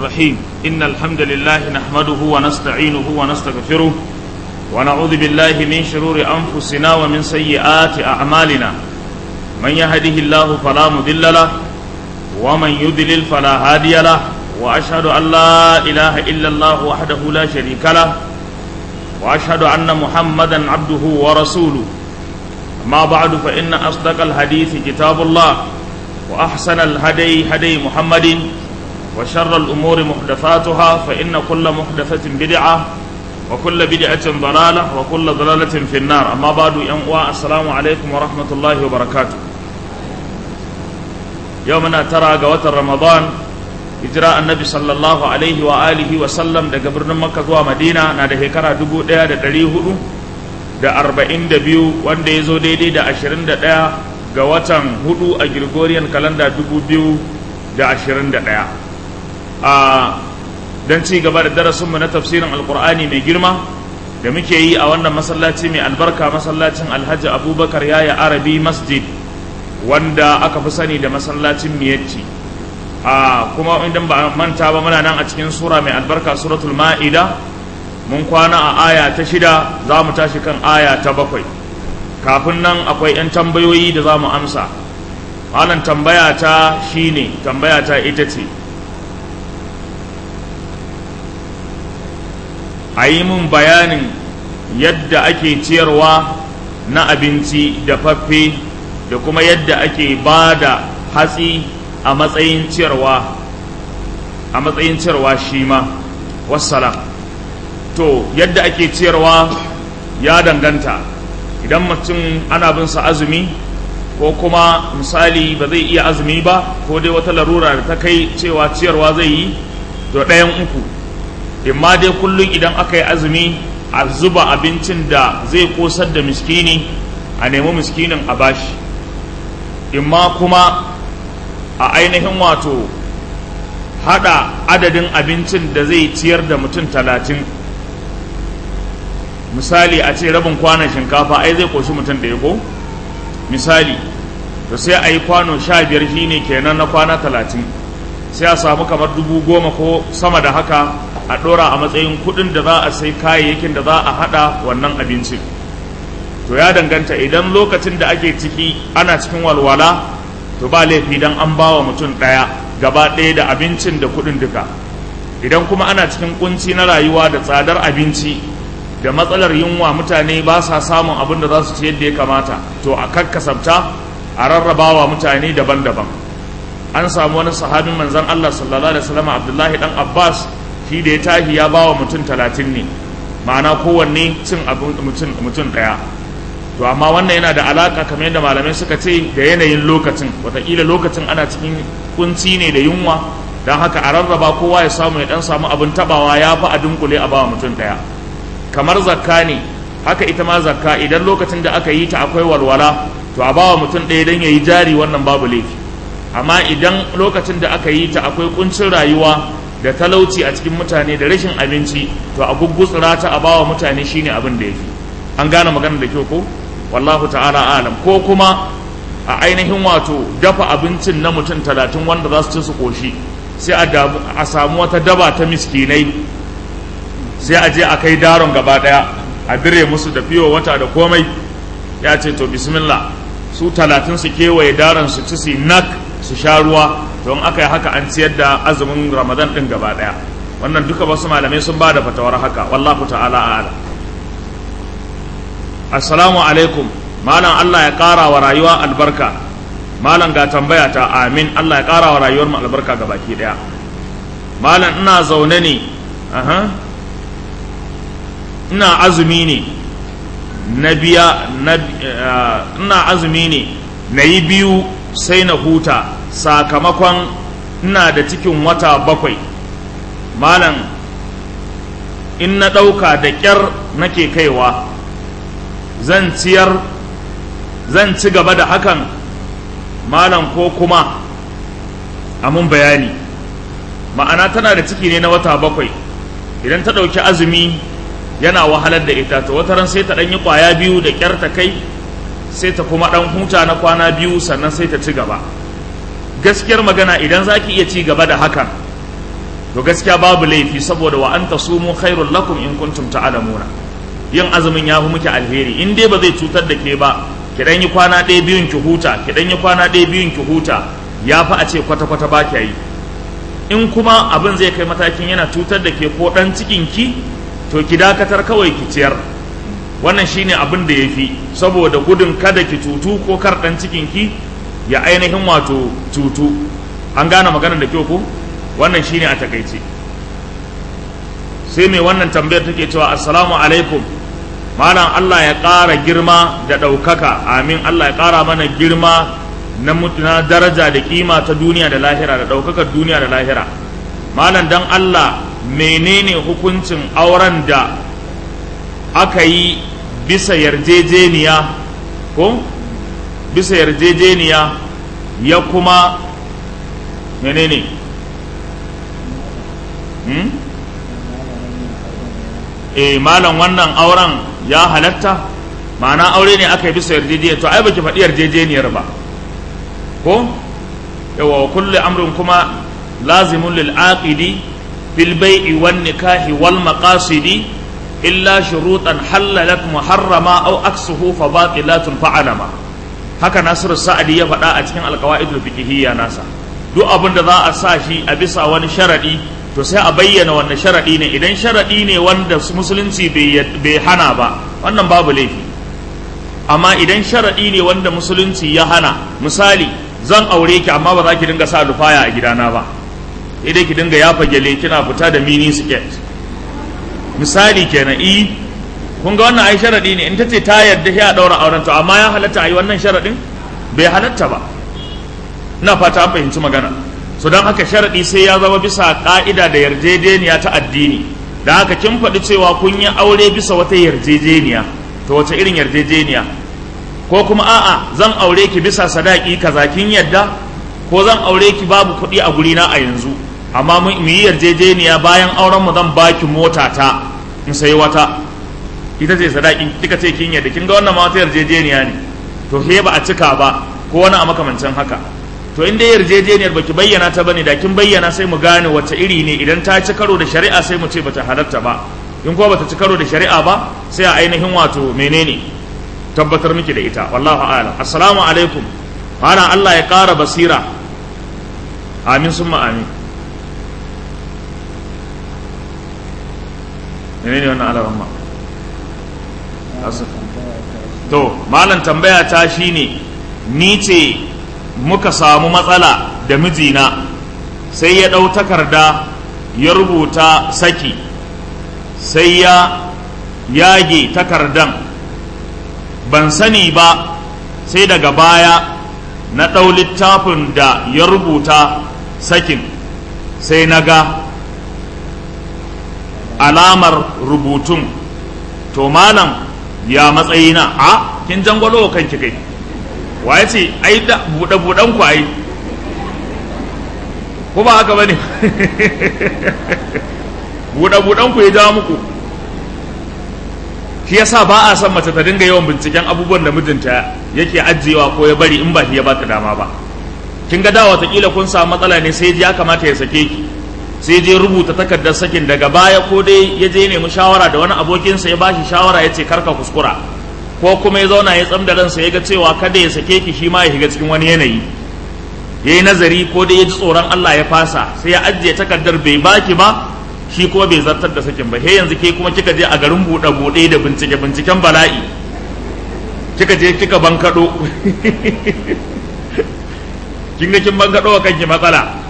الرحيم إن الحمد لله نحمده ونستعينه ونستغفره ونعوذ بالله من شرور أنفسنا ومن سيئات أعمالنا من يهده الله فلا مضل له ومن يضلل فلا هادي له وأشهد أن لا إله إلا الله وحده لا شريك له وأشهد أن محمدا عبده ورسوله ما بعد فإن أصدق الحديث كتاب الله وأحسن الهدي هدي محمد وشر الأمور محدثاتها فإن كل محدثة بدعة وكل بدعة ضلالة وكل ضلالة في النار أما بعد ينقوى السلام عليكم ورحمة الله وبركاته يومنا ترى قوة رمضان hijira annabi sallallahu alaihi wa alihi wa sallam daga birnin makka zuwa madina na da shekara dubu ɗaya da ɗari hudu da arba'in da biyu wanda ya zo daidai da ashirin da ɗaya ga watan hudu a gregorian kalanda dubu biyu da ashirin da ɗaya a don ci gaba da darasinmu na tafsirin alkur'ani mai girma da muke yi a wannan masallaci mai albarka masallacin alhaji abubakar yaya arabi masjid wanda aka fi sani da masallacin miyacci a kuma idan ba manta ba muna nan a cikin sura mai albarka suratul ma'ida mun kwana a aya ta shida za mu tashi kan aya ta bakwai kafin nan akwai 'yan tambayoyi da za mu amsa malam tambaya ta shine tambaya ta ita ce a yi mun bayanin yadda ake ciyarwa na abinci da faffe da kuma yadda ake ba da hatsi a matsayin ciyarwa a matsayin ciyarwa shi ma wassalam to yadda ake ciyarwa ya danganta idan mutum ana bin sa azumi ko kuma misali ba zai iya azumi ba ko dai wata larura da ta kai cewa ciyarwa zai yi to ɗayan uku imma dai kullum idan aka yi azumi a zuba abincin da zai kosar da miskini a nemi miskinin a bashi imma kuma a ainihin wato hada adadin abincin da zai ciyar da mutum talatin misali a ce rabin kwanon shinkafa ai zai koshi mutum ɗaya ko misali to sai a yi kwano sha biyar shine kenan na kwana talatin sai a samu kamar dubu goma ko sama da haka a ɗora a matsayin kuɗin da za a sai kayayyakin da za a haɗa wannan abincin to ya danganta idan lokacin da ake ciki ana cikin walwala to ba laifi dan an bawa mutum ɗaya gaba ɗaya da abincin da kuɗin duka idan kuma ana cikin kunci na rayuwa da tsadar abinci da matsalar yunwa mutane ba sa samun abin da za su ci yadda ya kamata to a kakkasabta a rarrabawa mutane daban-daban an samu wani sahabin manzon Allah sallallahu alaihi wasallam Abdullahi dan Abbas shi da ya tashi ya bawa mutum talatin ne ma'ana kowanne cin abin mutum ɗaya to amma wannan yana da alaka kamar yadda malamai suka ce da yanayin lokacin wataƙila lokacin ana cikin kunci ne da yunwa don haka a rarraba kowa ya samu ya dan samu abin tabawa ya fi a dunkule a bawa mutum ɗaya kamar zakka ne haka ita ma zakka idan lokacin da aka yi ta akwai walwala to a bawa mutum ɗaya don ya yi jari wannan babu laifi amma idan lokacin da aka yi ta akwai kuncin rayuwa da talauci a cikin mutane da rashin abinci to a guggutsura ta a bawa mutane shine abin da ya fi an gane magana da kyau ko wallahu ta'ala alam ko kuma a ainihin wato dafa abincin na mutum talatin wanda za su ci su koshi sai a samu wata daba ta miskinai sai a je a kai daron gaba daya a dire musu da fiyo wata da komai ya ce to bismillah su talatin su kewaye daron su ci su nak su sha ruwa don aka yi haka an ciyar da azumin ramadan din gaba daya wannan duka wasu malamai sun ba da fatawar haka wallahu ta'ala alam assalamu alaikum malam Allah ya ƙara wa rayuwa albarka malam ga tambaya ta amin Allah ya ƙara wa rayuwar mu albarka ga baki ɗaya malam ina zaune ne aha ina azumi ne na biya ina azumi ne na yi biyu sai na huta sakamakon ina da cikin wata bakwai malam in na ɗauka da ƙyar nake kaiwa zan ciyar zan ci gaba da hakan malam ko kuma amun bayani ma'ana tana da ciki ne na wata bakwai idan ta ɗauki azumi yana wahalar da ita to wata ran sai ta ɗan yi ƙwaya biyu da ƙyar ta kai sai ta kuma ɗan huta na kwana biyu sannan sai ta ci gaba gaskiyar magana idan za ki iya ci gaba da hakan to gaskiya babu laifi saboda wa anta sumu khairul lakum in kuntum ta'lamuna yin azumin ya fi muke alheri in dai ba zai cutar da ke ba ki dan yi kwana ɗaya biyun ki huta ki dan yi kwana ɗaya biyun ki huta ya fi a ce kwata kwata ba ki yi in kuma abin zai kai matakin yana cutar da ke ko dan cikin ki to ki dakatar kawai ki ciyar wannan shine abin da ya fi saboda gudun kada ki cutu ko kar dan cikin ki ya ainihin wato cutu an gane maganar da kyau ko wannan shine a takaice sai mai wannan tambayar take cewa assalamu alaikum malam Allah ya ƙara girma da ɗaukaka amin Allah ya ƙara mana girma na na daraja da kima ta duniya da lahira da ɗaukakar duniya da lahira malam dan Allah menene hukuncin auren da aka yi bisa yarjejeniya ko bisa yarjejeniya ya kuma menene hmm? e malam wannan auren ya halatta ma'ana aure ne aka yi bisa yarjejeniya to ai baki faɗi yarjejeniyar ba ko yawa wa kulli amrin kuma lazimun lil aqidi fil bai'i wan nikahi wal maqasidi illa shurutan halalat muharrama aw aksuhu fa batilatun fa'alama haka nasiru sa'adi ya faɗa a cikin alqawaidul fiqhiyya nasa duk abin da za a sa shi a bisa wani sharadi to sai a bayyana wannan sharaɗi ne idan sharaɗi ne wanda musulunci bai hana ba wannan babu laifi amma idan sharaɗi ne wanda musulunci ya hana misali zan aure ki amma ba za ki dinga sa lufaya a gidana ba idai ki dinga yafa gyale kina fita da mini skirt misali kenan i kun ga wannan ai sharaɗi ne in ta ce ta yarda sai a ɗaura auren to amma ya halatta a yi wannan sharaɗin bai halatta ba ina fata an fahimci magana so don haka sharaɗi sai ya zama bisa ƙa'ida da yarjejeniya ta addini da haka kin faɗi cewa kun yi aure bisa wata yarjejeniya to wace irin yarjejeniya ko kuma a'a zan aure ki bisa sadaki kaza kin yadda ko zan aure ki babu kuɗi a gurina a yanzu amma mu yi yarjejeniya bayan auren mu zan baki mota ta in sayi wata ita ce sadaki kika ce kin yadda kin ga wannan ma wata yarjejeniya ne to he ba a cika ba ko wani a makamancin haka to in dai yarjejeniyar baki bayyana ta bane da kin bayyana sai mu gane wace iri ne idan ta ci karo da shari'a sai mu ce bata halatta ba in kuma bata ci karo da shari'a ba sai a ainihin wato menene tabbatar miki da ita wallahu a'lam assalamu alaikum mana Allah ya ƙara basira amin summa amin menene wannan alaramma to malam tambaya ta shine ni ce muka samu matsala da mijina sai ya ɗau takarda ya rubuta saki sai ya yage takardan ban sani ba sai daga baya na ɗau littafin da ya rubuta sakin sai na ga alamar rubutun to malam ya matsayina a kin jangwalo kanki kai wa ya ce ai da buɗe-buɗen ku ai ko ba haka ba ne buɗe-buɗen ku ya jawo muku shi yasa ba a son mace ta dinga yawan binciken abubuwan da mijinta yake ajiyewa ko ya bari in ba shi ya bata dama ba kin ga da watakila kun samu matsala ne sai ya kamata ya sake ki sai je rubuta takardar sakin daga baya ko dai ya je nemi shawara da wani abokinsa ya bashi shawara ya ce karka kuskura ko kuma ya zauna ya tsam da ransa ya ga cewa kada ya sake ki shi ma ya shiga cikin wani yanayi ya yi nazari ko dai ya ji tsoron Allah ya fasa sai ya ajiye takardar bai baki ba shi kuma bai zartar da sakin ba he yanzu ke kuma kika je a garin buɗe buɗe da bincike binciken bala'i kika je kika bankaɗo kin ga kin bankaɗo wa kanki matsala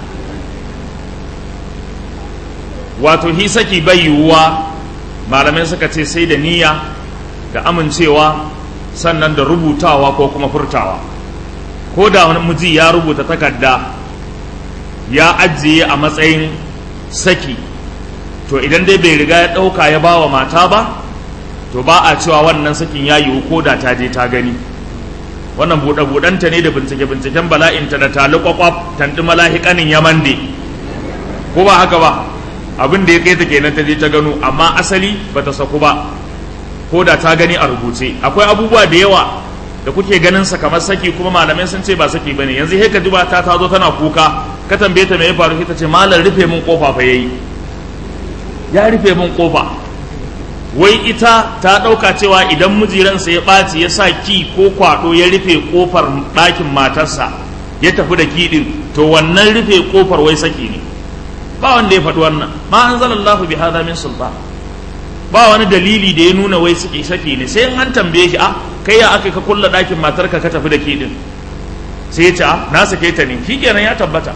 wato hi saki bai yiwuwa malamai suka ce sai da niyya da amincewa sannan da rubutawa ko kuma furtawa ko da wani miji ya rubuta takarda ya ajiye a matsayin saki to idan dai bai riga ya ɗauka ya bawa mata ba to ba a cewa wannan sakin ya yiwu ko da ta je ta gani wannan buɗe-buɗenta ne da bincike-binciken bala'inta da tali kwakwaf tanti malahikanin yamande ko ba haka ba abin da ya kai ta kenan ta je ta gano amma asali ba ta saku ba ko da ta gani a rubuce akwai abubuwa da yawa da kuke ganin sa kamar saki kuma malamai sun ce ba saki bane yanzu he ka ji ta ta zo tana kuka ka tambaye ta me ya faru ta ce malam rufe min kofa fa yayi ya rufe min kofa wai ita ta ɗauka cewa idan mijiransa ya ɓaci ya sa ki ko kwaɗo ya rufe ƙofar ɗakin matarsa ya tafi da kiɗin to wannan rufe ƙofar wai saki ne ba wanda ya faɗi wannan ma an zala Allah bi hada min sultan ba wani dalili da ya nuna wai saki saki ne sai an tambaye shi a kai ya aka ka kulla ɗakin matarka ka tafi da kiɗin sai ya ce a na sake ta ne shi kenan ya tabbata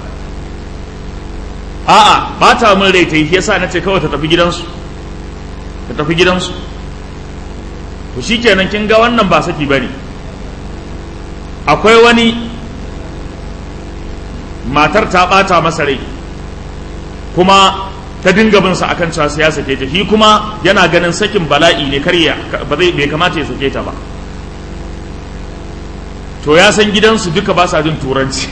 a'a ba ta min rai ta yi yasa na ce kawai ta tafi gidansu ta tafi gidansu to shi kenan kin ga wannan ba saki bane akwai wani matar ta bata masa rai kuma ta dinga bin sa akan cewa sai ya sake ta shi kuma yana ganin sakin bala'i ne karya ba zai bai kamata ya sake ta ba to ya san gidansu duka ba sa jin turanci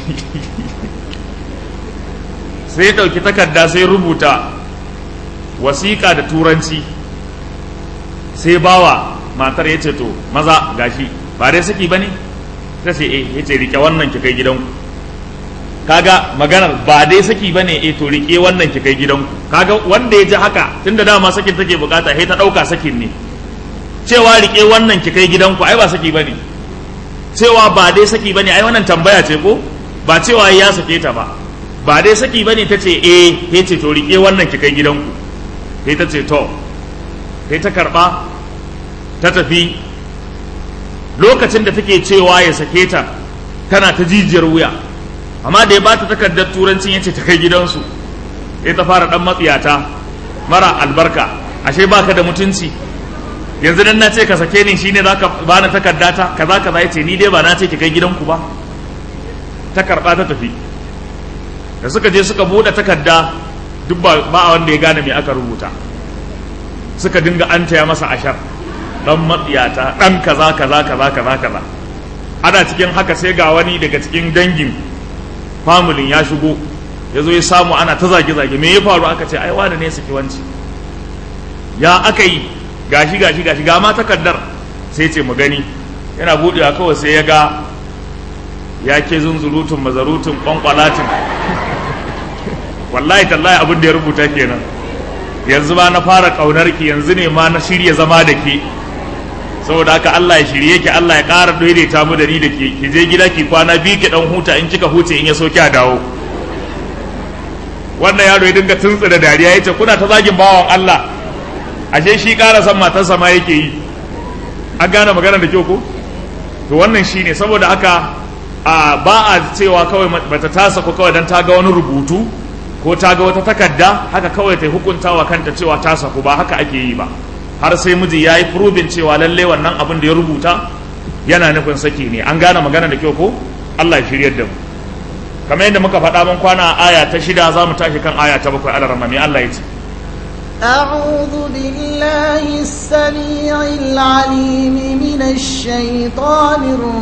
sai ya ɗauki takarda sai rubuta wasiƙa da turanci sai bawa matar ya ce to maza gashi ba dai saki ba ne ta ce eh ya ce rike wannan ki kai gidanku kaga maganar ba dai saki ba ne eh to rike wannan ki kai gidanku kaga wanda ya ji haka tunda dama sakin take bukata sai ta ɗauka sakin ne cewa rike wannan ki kai gidanku ai ba saki ba ne cewa ba dai saki ba ne ai wannan tambaya ce ko ba cewa ya sake ta ba ba dai saki ba ne ta ce eh ya ce to rike wannan ki kai gidanku sai ta ce to sai ta karba ta tafi lokacin da take cewa ya sake ta tana ta jijiyar wuya amma da ya ba ta takardar turancin ya ce ta kai gidansu sai ta fara dan matsiyata mara albarka ashe baka da mutunci yanzu dan na ce ka sake ni shine zaka bani takarda ta kaza kaza yace ni dai ba na ce ki kai gidanku ba ta karba ta tafi da suka je suka bude takarda duk ba wanda ya gane me aka rubuta suka dinga an taya masa ashar dan matsiyata dan kaza kaza kaza kaza kaza ana cikin haka sai ga wani daga cikin dangin familin ya shigo ya zo ya samu ana ta zage-zage me ya faru aka ce ai wani ne saki wanci ya aka yi gashi gashi gashi ga ma takardar sai ce mu gani yana budewa kawai sai ya ga ya ke zunzurutun mazarutun kwankwalatin wallahi tallahi abin da ya rubuta kenan yanzu ba na fara kaunar ki yanzu ne ma na shirya zama da ke saboda haka Allah ya shirye ki Allah ya ƙara daidaita mu da ni da ke ki je gida ki kwana biyu ki dan huta in kika huce in ya so a dawo wannan yaro ya dinga tuntsu da dariya yace kuna ta zagin bawan Allah ashe shi ƙara san matarsa ma yake yi an gane magana da kyau ko to wannan shine saboda haka a ba a cewa kawai bata tasa ko kawai dan ta ga wani rubutu ko ta ga wata takarda haka kawai ta hukunta wa kanta cewa ta saku ba haka ake yi ba har sai miji ya yi furubin cewa lalle wannan abin da ya rubuta yana nufin saki ne an gane magana da kyau ko Allah ya shiryar da mu kamar yadda muka faɗa mun kwana a aya ta shida za mu tashi kan aya ta bakwai Allah ramami Allah ya ce أعوذ بالله السميع العليم من الشيطان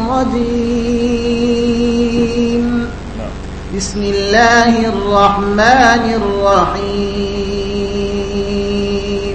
الرجيم بسم الله الرحمن الرحيم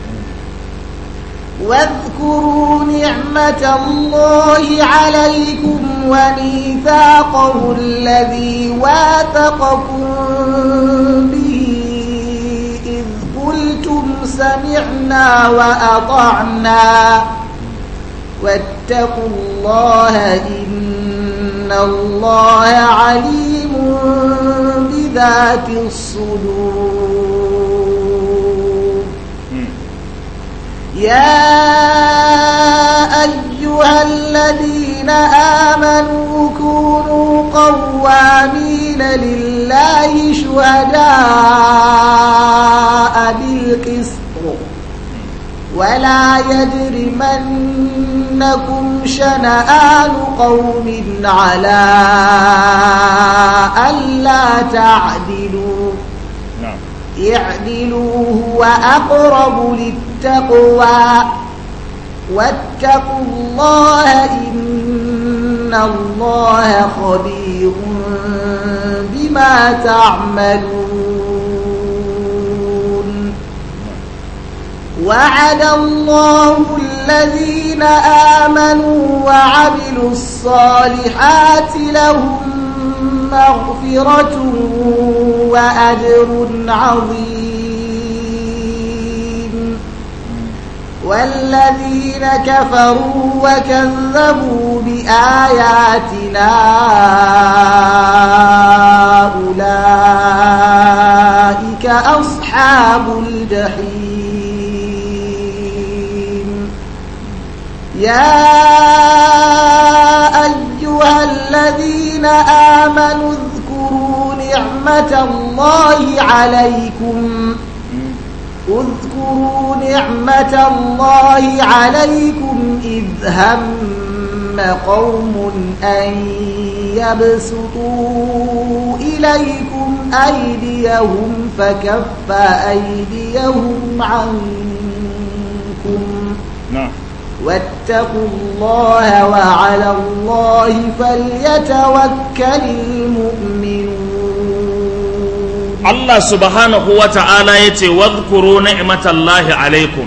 واذكروا نعمة الله عليكم وميثاقه الذي واثقكم به إذ قلتم سمعنا وأطعنا واتقوا الله إن الله عليم بذات الصدور يا أيها الذين آمنوا كونوا قوامين لله شهداء بالقسط ولا يجرمنكم شنآن قوم على ألا تعدلوا اعدلوا هو أقرب للتقوى واتقوا الله إن الله خبير بما تعملون وعد الله الذين آمنوا وعملوا الصالحات لهم مغفرة وأجر عظيم والذين كفروا وكذبوا بآياتنا أولئك أصحاب الجحيم يا أيها الذين آمنوا اذكروا نعمة الله عليكم اذكروا نعمة الله عليكم إذ هم قوم أن يبسطوا إليكم أيديهم فكف أيديهم عنكم na'am واتقوا الله وعلى الله فليتوكل المؤمنون Allah subhanahu wa ta'ala ya ce, Wadhkuru ni'matallahi alaikum,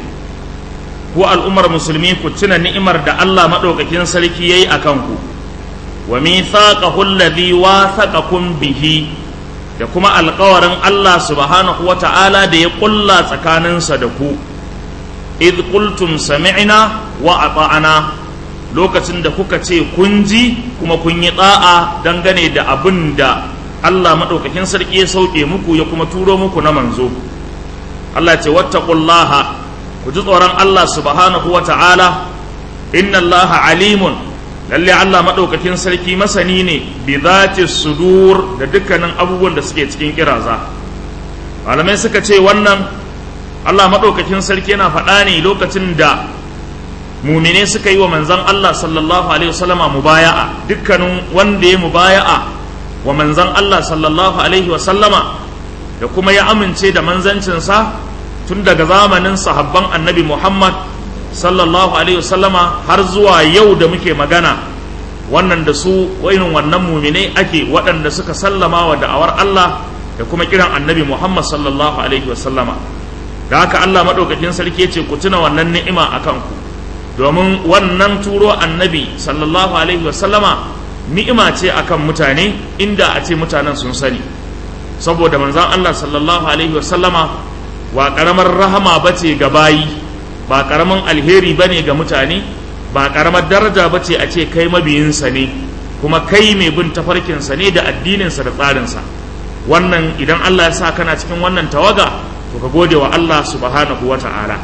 ku al'ummar musulmi ku tuna ni'imar da Allah maɗaukakin sarki ya yi a kanku, wa mithaqahu alladhi wathaqakum bihi da kuma alƙawarin Allah subhanahu wa ta'ala da ya ƙulla tsakaninsa da ku, idh qultum sami'na wa ata'ana lokacin da kuka ce kun ji kuma kun yi ɗa'a dangane da abin da Allah maɗaukakin sarki ya sauke muku ya kuma turo muku na manzo Allah ce wattaqullaha ku ji tsoron Allah subhanahu wa ta'ala inna Allah alimun lalle Allah maɗaukakin sarki masani ne bi zati sudur da dukkanin abubuwan da suke cikin kiraza malamai suka ce wannan Allah maɗaukakin sarki yana faɗa ne lokacin da mumine suka yi wa manzon Allah sallallahu alaihi wasallama mubaya'a dukkanin wanda ya mubaya'a wa manzan Allah sallallahu Alaihi wasallama da kuma ya amince da manzancinsa tun daga zamanin sahabban annabi Muhammad sallallahu Alaihi wasallama har zuwa yau da muke magana wannan da su irin wannan mumine ake waɗanda suka sallama wa da'awar Allah da kuma kiran annabi Muhammad sallallahu Alaihi wasallama da haka Allah maɗaukakin sarki ce ku tuna wannan ni'ima a kanku domin wannan turo annabi sallallahu Alaihi wasallama ni'ima ce akan mutane inda a ce mutanen sun sani saboda manzan Allah sallallahu alaihi wasallama ba karamar rahama bace ga bayi ba karamin alheri bane ga mutane ba karamar daraja bace a ce kai mabiyinsa ne kuma kai mai bin tafarkinsa ne da addininsa da tsarinsa wannan idan Allah ya sa kana cikin wannan tawaga to ka gode wa Allah subhanahu wa ta'ala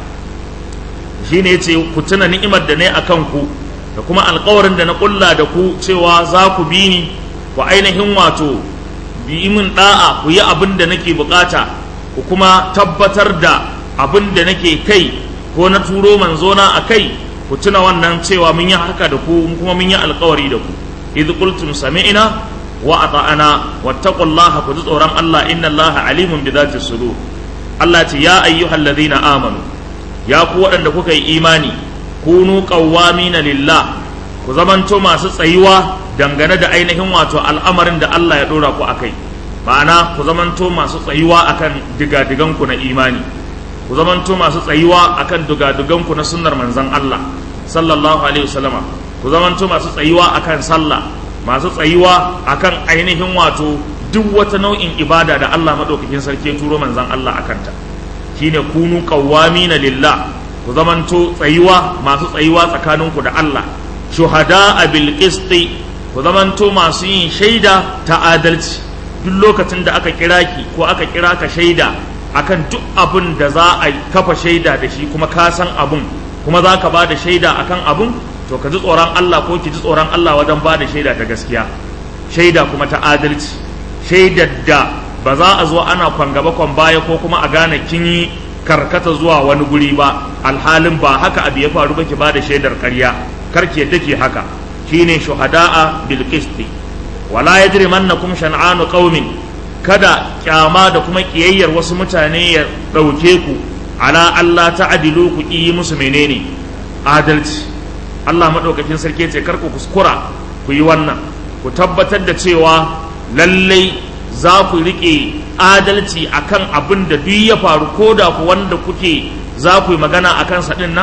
shine yace ku tuna ni'imar da ne akan ku da kuma alkawarin da na kulla da ku cewa za ku bi ni ku ainihin wato bi min da'a ku yi abin da nake bukata ku kuma tabbatar da abin da nake kai ko na turo manzona a kai ku tuna wannan cewa mun yi haka da ku kuma mun yi alkawari da ku idh qultum sami'na wa ata'ana wattaqullaha ku ji tsoron Allah inna Allah alimun bi dhati sudur Allah ce ya ayyuhallazina amanu ya ku waɗanda kuka yi imani kunu qawwamina lillah ku zamanto masu tsayuwa dangane da ainihin wato al'amarin da Allah ya dora ku akai ma'ana ku zamanto masu tsayuwa akan digadigan ku na imani ku zamanto masu tsayuwa akan digadigan ku na sunnar manzon Allah sallallahu alaihi wasallama ku zamanto masu tsayuwa akan sallah masu tsayuwa akan ainihin wato duk wata nau'in ibada da Allah madaukakin sarki ya turo manzon Allah akanta shine kunu qawwamina lillah ku zamanto tsayuwa masu tsayuwa tsakaninku da Allah shuhada a bilkisti ku zamanto masu yin shaida ta adalci duk lokacin da aka kira ki ko aka kira ka shaida akan duk abin da za a kafa shaida da shi kuma ka san abun kuma za ka ba da shaida akan abun to ka ji tsoron Allah ko ki ji tsoron Allah wajen ba da shaida ta gaskiya shaida kuma ta adalci shaidar da ba za a zo ana kwan gaba kwan baya ko kuma a gane kin yi karkata zuwa wani guri ba alhalin ba haka abu ya faru ba ki ba da shaidar ƙarya karki yadda ke haka shine shuhada'a bil qisti wala yajrimannakum shan'anu qaumin kada kyama da kuma kiyayyar wasu mutane ya dauke ku ala Allah ta'dilu ku yi musu menene adalci Allah madaukakin sarki ce kar ku kuskura ku yi wannan ku tabbatar da cewa lallai za ku rike adalci akan abin da duk ya faru ko da ku wanda kuke za ku yi magana akan sa din nan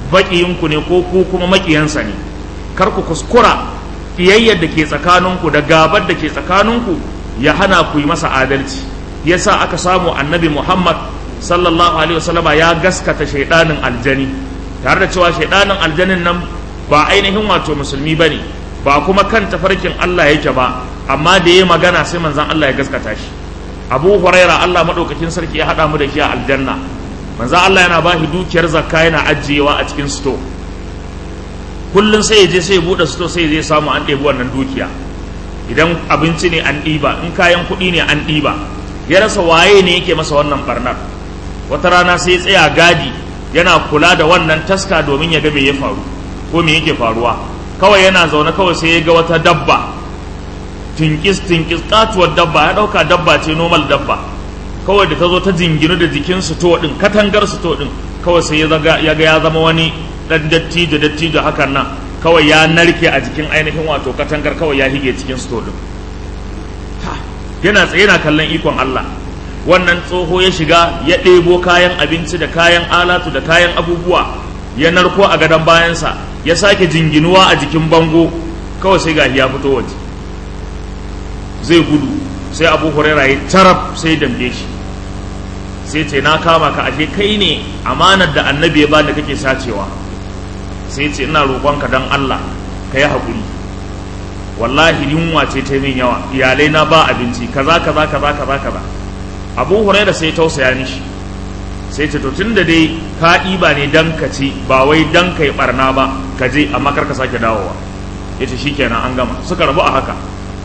baƙiyinku ne ko ku kuma maƙiyansa ne kar ku kuskura ƙiyayyar da ke tsakaninku da gabar da ke tsakaninku ya hana ku yi masa adalci yasa aka samu annabi muhammad sallallahu alaihi wasallama ya gaskata shaidanin aljani tare da cewa shaidanin aljanin nan ba ainihin wato musulmi ba ne ba kuma kan tafarkin allah yake ba amma da ya magana sai manzan allah ya gaskata shi abu huraira allah maɗaukakin sarki ya haɗa mu da shi a aljanna manzan allah yana ba shi dukiyar zakka yana ajiyewa a cikin sto kullum sai ya je sai ya buɗe sto sai ya je samu an ɗebi wannan dukiya idan abinci ne an ɗiba in kayan kuɗi ne an ɗiba ya rasa waye ne yake masa wannan barnar wata rana sai ya tsaya gadi yana kula da wannan taska domin ya ga me ya faru ko me yake faruwa kawai yana zaune kawai sai ya ga wata dabba tinkis tinkis katuwar dabba ya dauka dabba ce normal dabba kawai da ta zo ta jinginu da jikin to din katangar to din kawai sai ya ga ya zama wani dan dattijo dattijo hakan nan kawai ya narke a jikin ainihin wato katangar kawai ya hige cikin to din yana tsaye yana kallon ikon Allah wannan tsoho ya shiga ya ɗebo kayan abinci da kayan alatu da kayan abubuwa ya narko a gadon bayansa ya sake jinginuwa a jikin bango kawai sai gashi ya fito waje zai gudu sai abu huraira ya taraf sai dambe shi sai ce na kama ka ashe kai ne amanar da annabi ya bani kake sacewa sai ce ina roƙonka don Allah ka yi haƙuri wallahi yunwa ce ta min yawa iyalai na ba abinci kaza kaza kaza kaza kaza abu huraira sai tausaya mishi sai ce to tun da dai ka ɗiba ne dan ka ci ba wai dan ka yi ɓarna ba ka je amma kar ka sake dawowa ya ce shi kenan an gama suka rabu a haka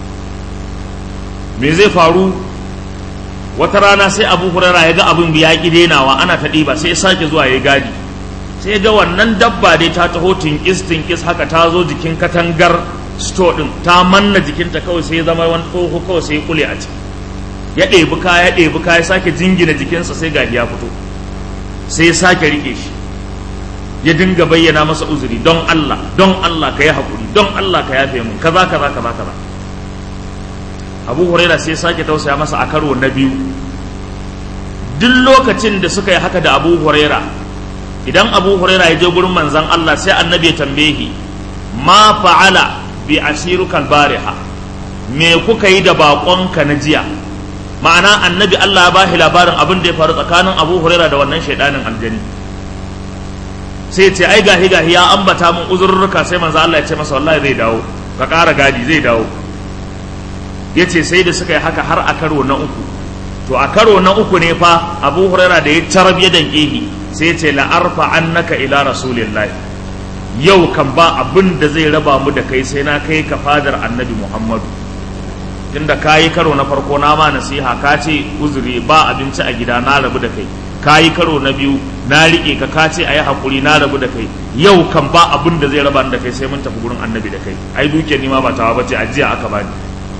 me zai faru wata rana sai abu huraira ya ga abin ya ƙi denawa ana ta ɗiba sai ya sake zuwa ya gadi sai ga wannan dabba dai ta taho tinkis tinkis haka ta zo jikin katangar sto ɗin ta manna jikinta kawai sai ya zama wani tsoho kawai sai ya kule a ciki ya ɗebi kaya ya ɗebi kaya sake jingina jikinsa sai gahi ya fito sai ya sake rike shi ya dinga bayyana masa uzuri don Allah don Allah ka yi haƙuri don Allah ka yafe mun kaza kaza kaza kaza Abu Huraira sai ya sake tausaya masa a karo na biyu duk lokacin da suka yi haka da Abu Huraira idan Abu Huraira ya je gurin manzon Allah sai annabi ya tambaye ma fa'ala bi asirukal bariha me kuka yi da baƙonka na jiya ma'ana annabi Allah ya ba shi labarin abin da ya faru tsakanin Abu Huraira da wannan shaidanin aljani sai ce ai gahi gahi ya ambata min uzurruka sai manzo Allah ya ce masa wallahi zai dawo ka ƙara gadi zai dawo ya ce sai da suka yi haka har a karo na uku to a karo na uku ne fa Abu Huraira da ya tarab ya danƙehi sai ya ce la arfa annaka ila rasulillahi yau kan ba abin da zai raba mu da kai sai na kai ka fadar annabi Muhammadu tunda ka yi karo na farko na ma nasiha ka ce uzuri ba abinci a gida na rabu da kai ka yi karo na biyu na riƙe ka ka ce a yi haƙuri na rabu da kai yau kan ba abin da zai raba da kai sai mun tafi gurin annabi da kai ai dukiyar ni ma ba tawa bace ajiya aka bani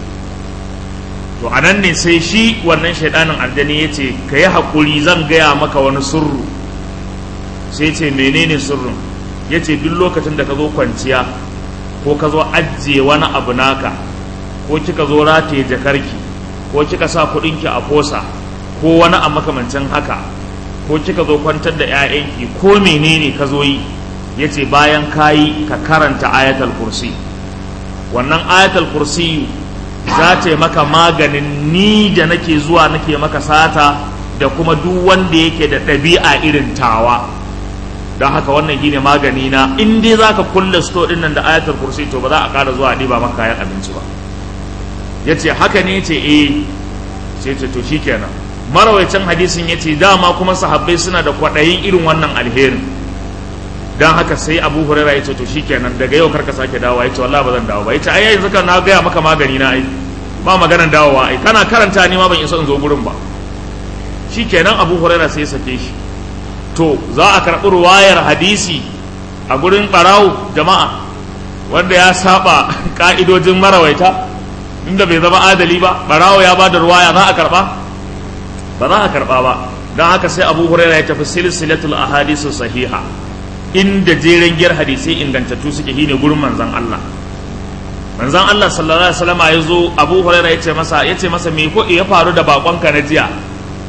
to a nan ne sai shi wannan shaidanin aljani ya ce ka yi haƙuri zan gaya maka wani surru sai ce menene surrun ya ce duk lokacin da ka zo kwanciya ko ka zo ajiye wani abu naka ko kika zo rataye jakarki ko kika sa kuɗinki a fosa ko wani a makamancin haka ko kika zo kwantar da 'ya'yanki ko menene ka zo yi ya ce bayan kayi ka karanta ayatul kursi wannan ayatul kursi za ta yi maka maganin ni da nake zuwa nake maka sata da kuma duk wanda yake da ɗabi'a irin tawa don haka wannan shine magani na in dai za ka kulle sto ɗin nan da ayatul kursi to ba za a ƙara zuwa ɗiba maka kayan abinci ba ya ce haka ne ce eh sai ce to shi kenan marawacin hadisin ya ce dama kuma sahabbai suna da kwaɗayin irin wannan alherin don haka sai abu huraira ya ce to shi kenan daga yau karka sake dawowa ya ce wallahi ba zan dawo ba ya ce ai yanzu kan na gaya maka magani na ai ba maganan dawowa ai kana karanta ni ma ban isa in zo gurin ba shi kenan abu huraira sai ya sake shi to za a karɓi ruwayar hadisi a gurin ɓarawo jama'a wanda ya saba ka'idojin marawaita inda bai zama adali ba barawo ya ba da ruwaya za a karba ba za a karba ba don haka sai abu huraira ya tafi silsilatul ahadisu sahiha inda jeren giyar hadisai ingantattu suke shine gurin manzon Allah manzon Allah sallallahu alaihi wasallam ya zo abu huraira ya ce masa ya ce masa me ko ya faru da bakonka na jiya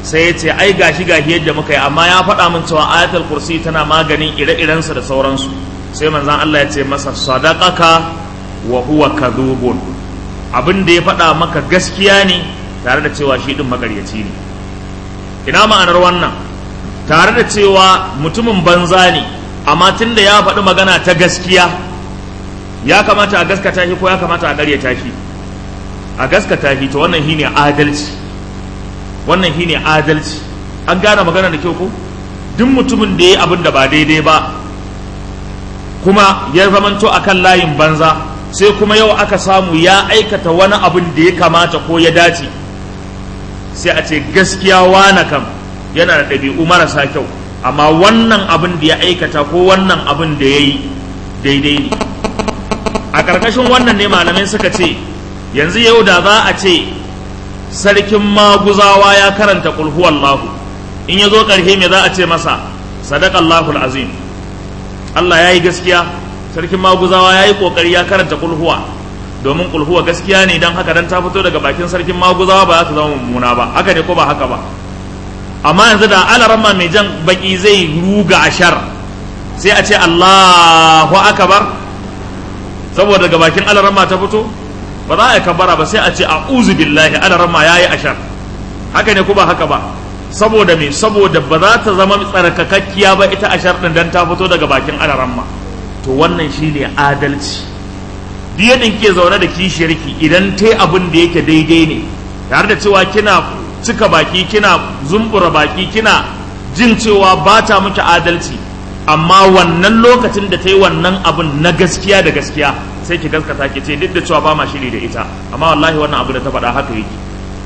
sai ya ce ai gashi gashi yadda muka yi amma ya faɗa min cewa ayatul kursi tana maganin ire-irensa da sauransu sai manzan Allah ya ce masa sadaqaka wa huwa kadhubun abin da ya faɗa maka gaskiya ne tare da cewa shi din makaryaci ne ina ma'anar wannan tare da cewa mutumin banza ne amma tunda ya faɗi magana ta gaskiya ya kamata a gaskata shi ko ya kamata a ƙaryata shi a gaskata shi to wannan shine adalci wannan shine adalci an gane magana da kyau ko duk mutumin da ya abin da ba daidai ba kuma ya zamanto akan layin banza sai kuma yau aka samu ya aikata wani abin da ya kamata ko ya dace sai a ce gaskiya wana kam yana da ɗabi'u marasa kyau amma wannan abin da ya aikata ko wannan abin da ya yi daidai ne a ƙarƙashin wannan ne malamai suka ce yanzu yau da za a ce sarkin maguzawa ya karanta kulhuwallahu in ya zo ƙarshe me za a ce masa sadakallahu azim Allah ya yi gaskiya sarkin maguzawa ya yi ƙoƙari ya karanta kulhuwa domin kulhuwa gaskiya ne don haka dan ta fito daga bakin sarkin maguzawa ba za ta zama mummuna ba haka ne ko ba haka ba amma yanzu da alaramma mai jan baki zai ruga ashar sai a ce Allahu akbar saboda daga bakin alaramma ta fito ba za a yi kabara ba sai a ce a'udhu billahi alaramma yayi ashar haka ne ko ba haka ba saboda me saboda ba za ta zama tsarkakakkiya ba ita ashar din dan ta fito daga bakin alaramma to wannan shine adalci duk yadda ke zaune da kishiyarki idan ta abin da yake daidai ne tare da cewa kina cika baki kina zumbura baki kina jin cewa ba ta miki adalci amma wannan lokacin da ta yi wannan abin na gaskiya da gaskiya sai ki gaskata ki ce duk da cewa ba ma shiri da ita amma wallahi wannan abu da ta faɗa haka yake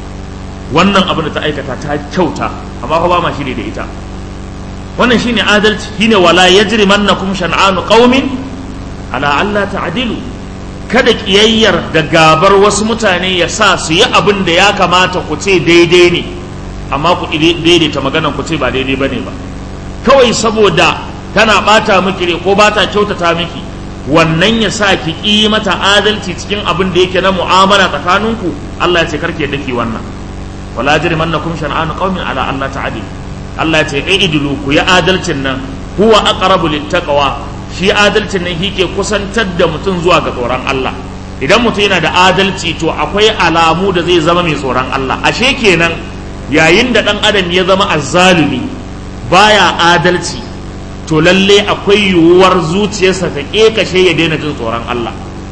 wannan abu da ta aikata ta kyauta amma fa ba ma shiri da ita wannan shine adalci shine wala yajrimannakum shan'anu qaumin ala alla ta'dilu kada kiyayyar da gabar wasu mutane ya sa su yi abin da ya kamata ku ce daidai ne amma ku daidaita maganan ku ce ba daidai ba ne ba kawai saboda tana bata miki ne ko bata kyautata miki wannan ya sa ki ƙi mata adalci cikin abin da yake na mu'amala tsakaninku Allah ya ce karke daki wannan wala jrimannakum shan'anu qaumin ala Allah ta'adi Allah ya ce idilu ku ya adalcin nan huwa aqrabu littaqwa shi adalcin nan shi ke kusantar da mutum zuwa ga tsoron Allah idan mutum yana da adalci to akwai alamu da zai zama mai tsoron Allah ashe kenan yayin da ɗan adam ya zama azzalumi baya adalci to lalle akwai yiwuwar zuciyarsa ta ƙeƙashe ya daina jin tsoron Allah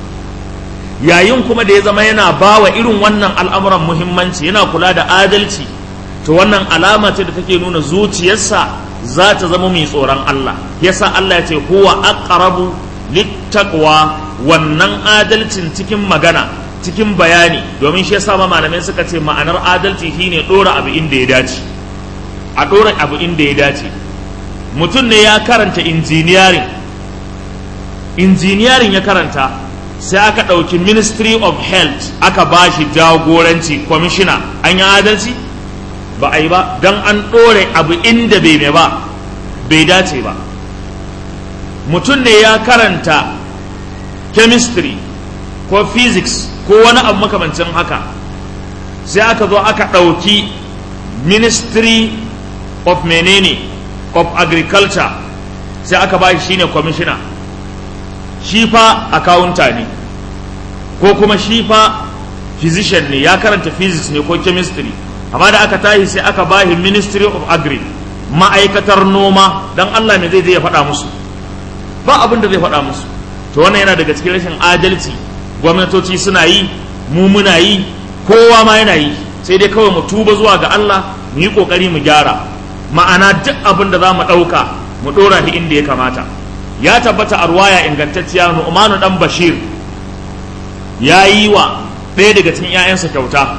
yayin kuma da ya zama yana bawa irin wannan al'amuran muhimmanci yana kula da adalci to wannan alama ce da take nuna zuciyarsa za ta zama mai tsoron Allah yasa Allah ya ce huwa aqrabu littaqwa wannan adalcin cikin magana cikin bayani domin shi yasa ma malamai suka ce ma'anar adalci shine dora abu inda ya dace a dora abu inda ya dace mutum ne ya karanta engineering engineering ya karanta sai aka ɗauki ministry of health aka ba shi jagoranci commissioner an yi adalci ba a yi ba don an ɗore abu inda bai mai ba bai dace ba mutum ne ya karanta chemistry ko physics ko wani abu makamancin haka sai aka zo aka ɗauki ministry of menene of agriculture sai aka ba shi shine commissioner shi fa akawunta ne ko kuma shi fa physician ne ya karanta physics ne ko chemistry amma da aka tashi sai aka ba shi ministry of agri ma'aikatar noma don Allah me zai je ya faɗa musu ba abin da zai faɗa musu to wannan yana daga cikin rashin adalci gwamnatoci suna yi mu muna yi kowa ma yana yi sai dai kawai mu tuba zuwa ga Allah mu yi kokari mu gyara ma'ana duk abin da za mu ɗauka mu ɗora shi inda ya kamata ya tabbata a ruwaya ingantacciya nu'manu dan bashir ya yi wa ɗaya daga cikin 'ya'yansa kyauta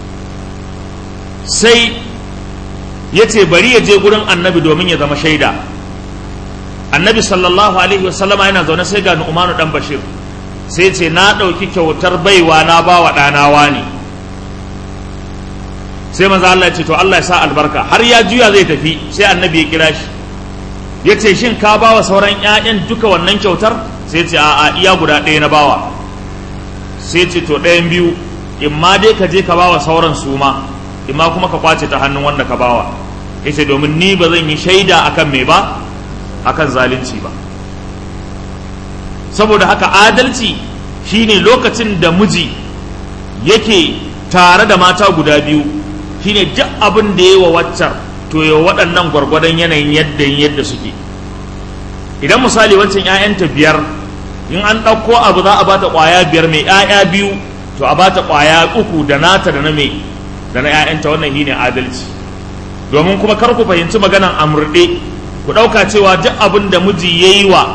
sai ya ce bari ya je gurin annabi domin ya zama shaida annabi sallallahu alaihi wasallama yana zaune sai ga nu'manu dan bashir sai ce na ɗauki kyautar baiwa na ba wa ɗanawa ne sai maza Allah ya ce to Allah ya sa albarka har ya juya zai tafi sai annabi ya kira shi ya ce shin ka ba wa sauran 'ya'yan duka wannan kyautar sai ce a'a iya guda ɗaya na bawa sai ce to ɗayan biyu in ma dai ka je ka ba wa sauran su ma imma kuma ka kwace ta hannun wanda ka bawa yace domin ni ba zan yi shaida akan me ba akan zalunci ba saboda haka adalci shine lokacin da miji yake tare da mata guda biyu shine duk abin da ya wa waccar to ya waɗannan gwargwadon yanayin yadda yadda suke idan misali wancan 'ya'yanta biyar in an ɗauko abu za a bata ƙwaya biyar mai 'ya'ya biyu to a bata ƙwaya uku da nata da na mai da na 'ya'yanta wannan shine adalci domin kuma kar ku fahimci maganan amurɗe ku ɗauka cewa duk abin da miji ya yi wa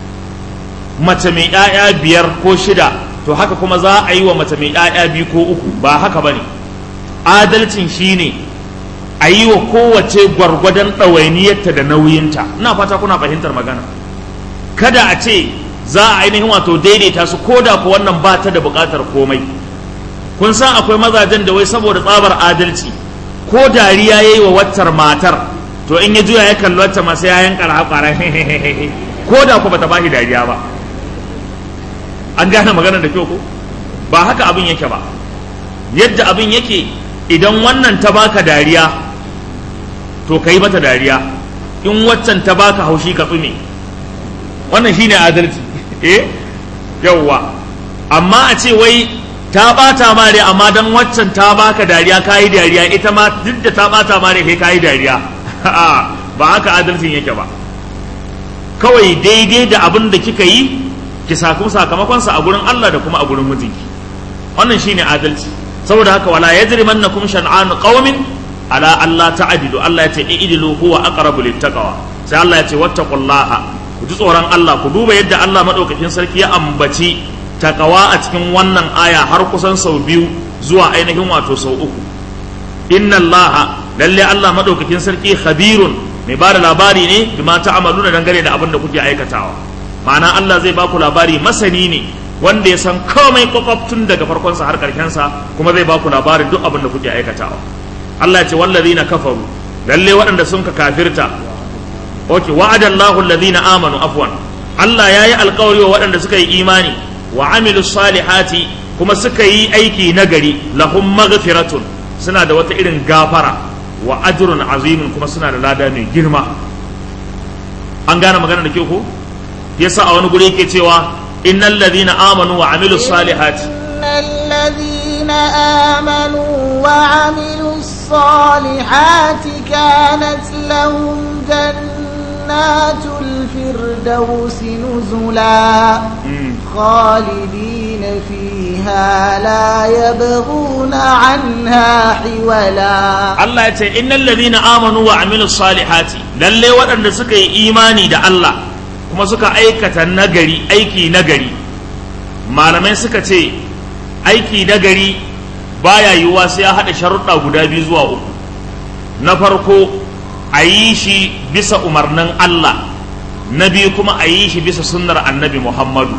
mace mai 'ya'ya biyar ko shida to haka kuma za a yi wa mace mai 'ya'ya biyu ko uku ba haka ba ne adalcin shine a yi wa kowace gwargwadon ɗawainiyarta da nauyinta ina fata kuna fahimtar magana kada a ce za a ainihin wato daidaita su ko da ku wannan ba ta da buƙatar komai kun san akwai mazajen da wai saboda tsabar adalci ko dariya ya yi wa waccar matar to in ya juya ya kalli wacce masu yayan ƙara ko da ku bata bashi dariya ba an gane maganar da kyau ko ba haka abin yake ba yadda abin yake idan wannan ta baka dariya to ka yi mata dariya in waccan ta baka haushi ka tsume wannan shine adalci eh yawwa amma a ce wai ta bata ma dai amma dan waccan ta baka dariya ka yi dariya ita ma duk da ta bata ma dai kai ka yi dariya ba haka adalcin yake ba kawai daidai da abin da kika yi ki samu sakamakonsa a gurin Allah da kuma a gurin mijinki wannan shine adalci saboda haka wala yajrimannakum shan'an qaumin ala Allah ta'dilu Allah ya ce i'dilu huwa aqrabu littaqwa sai Allah ya ce wattaqullaha ku ji tsoron Allah ku duba yadda Allah madaukakin sarki ya ambaci takawa a cikin wannan aya har kusan sau biyu zuwa ainihin wato sau uku inna Allah lalle Allah madaukakin sarki khabirun mai bada labari ne bima ta'amaluna dangane da abin da kuke aikatawa ma'ana Allah zai baku labari masani ne wanda ya san komai kwakwabtun daga farkonsa har sa kuma zai baku labarin duk abin da kuke aikatawa Allah ya ce wallazina kafaru lalle waɗanda sun ka kafirta okay wa'ada Allahu allazina amanu afwan Allah yayi alƙawari wa waɗanda suka yi imani wa amilu salihati kuma suka yi aiki nagari lahum maghfiratun suna da wata irin gafara wa ajrun azimin kuma suna da lada mai girma an gane magana da ke ko yasa a wani guri yake cewa innal ladhina amanu wa amilus salihati innal ladhina amanu wa amilus salihati kanat lahum jannatul firdausi nuzula خالدين فيها لا يبغون عنها حولا الله يتي إن الذين آمنوا وعملوا الصالحات للي وأن سكي إيماني دا الله kuma suka aikata nagari aiki nagari malamai suka ce aiki nagari baya yiwuwa sai ya haɗa sharuɗa guda biyu zuwa uku na farko a yi shi bisa umarnin Allah na biyu kuma a yi shi bisa sunnar annabi Muhammadu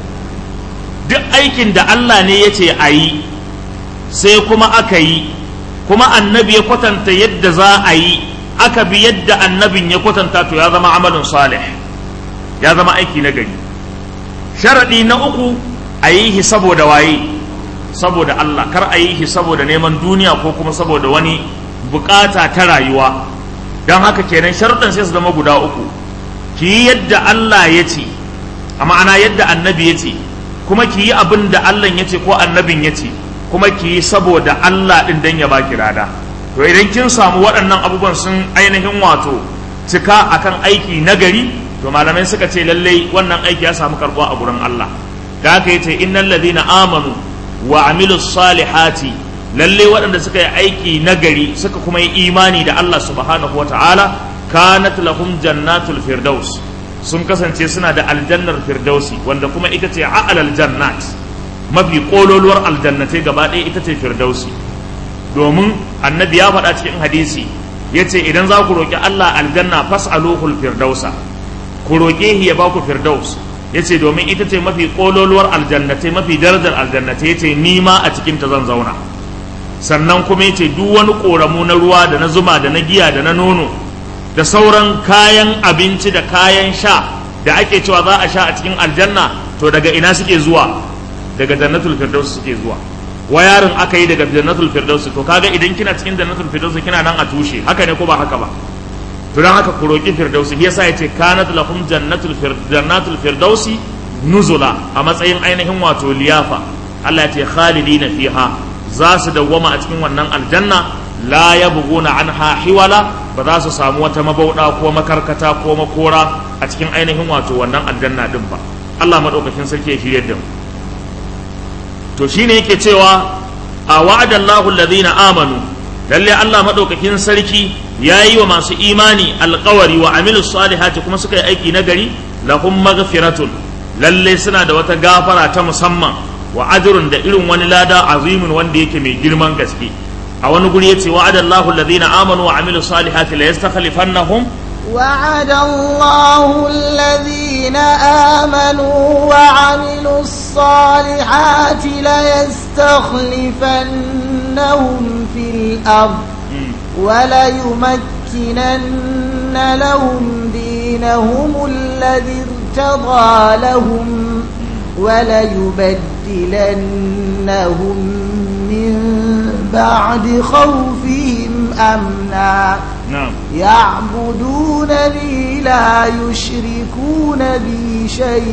duk aikin da Allah ne ya ce a yi sai kuma aka yi kuma annabi ya kwatanta yadda za a yi aka bi yadda annabin ya kwatanta to ya zama amalin salih ya zama aiki na gari sharaɗi na uku a yi shi saboda waye saboda Allah kar a yi shi saboda neman duniya ko kuma saboda wani bukata ta rayuwa don haka kenan sharaɗin sai su zama guda uku ki yi yadda Allah ya ce a ma'ana yadda annabi ya ce kuma ki yi abin da Allah ya ce ko annabin ya ce kuma ki yi saboda Allah ɗin dan ya baki rada to idan kin samu waɗannan abubuwan sun ainihin wato cika akan aiki nagari to malamai suka ce lallai wannan aiki ya samu karɓuwa a gurin Allah da haka yace innal ladina amanu wa amilus salihati lallai waɗanda suka yi aiki nagari suka kuma yi imani da Allah subhanahu wataala kanat lahum jannatul firdaus sun kasance suna da aljannar firdausi wanda kuma ita ce a'lal jannat mafi kololuwar aljannatai gaba ɗaya ita ce firdausi domin annabi ya faɗa cikin hadisi ya ce idan za ku roƙi Allah aljanna fas'aluhul firdausa ku roƙe shi ya ba ku firdaus ya ce domin ita ce mafi kololuwar aljannatai mafi darajar aljannatai ya ce ni ma a cikin ta zan zauna sannan kuma ya ce duk wani ƙoramu na ruwa da na zuma da na giya da na nono da sauran kayan abinci da kayan sha da ake cewa za a sha a cikin aljanna to daga ina suke zuwa daga jannatul firdaus suke zuwa wayarin aka yi daga jannatul firdausi to kaga idan kina cikin jannatul firdausi kina nan a tushe haka ne ko ba haka ba to dan haka ku roki firdausi yasa yace kanat lahum jannatul jannatul firdausi nuzula a matsayin ainihin wato liyafa Allah ya ce khalidina fiha za su dawwama a cikin wannan aljanna la yabghuna anha hiwala ba za su samu wata mabauda ko makarkata ko makora a cikin ainihin wato wannan aljanna din ba Allah madaukakin sarki ya shirye da mu to shine yake cewa a wa'adallahu alladhina amanu lalle Allah madaukakin sarki yayi wa masu imani alƙawari wa amilus salihati kuma suka yi aiki na gari lahum maghfiratun lalle suna da wata gafara ta musamman wa ajrun da irin wani lada azimin wanda yake mai girman gaske a wani guri yace wa'adallahu alladhina amanu wa amilus salihati la yastakhlifannahum وعد الله الذين آمنوا وعملوا الصالحات ليستخلفنهم في الأرض وليمكنن لهم دينهم الذي ارتضى لهم وليبدلنهم من بعد خوفهم أمنا na'am يعبدونني لا يشركون بي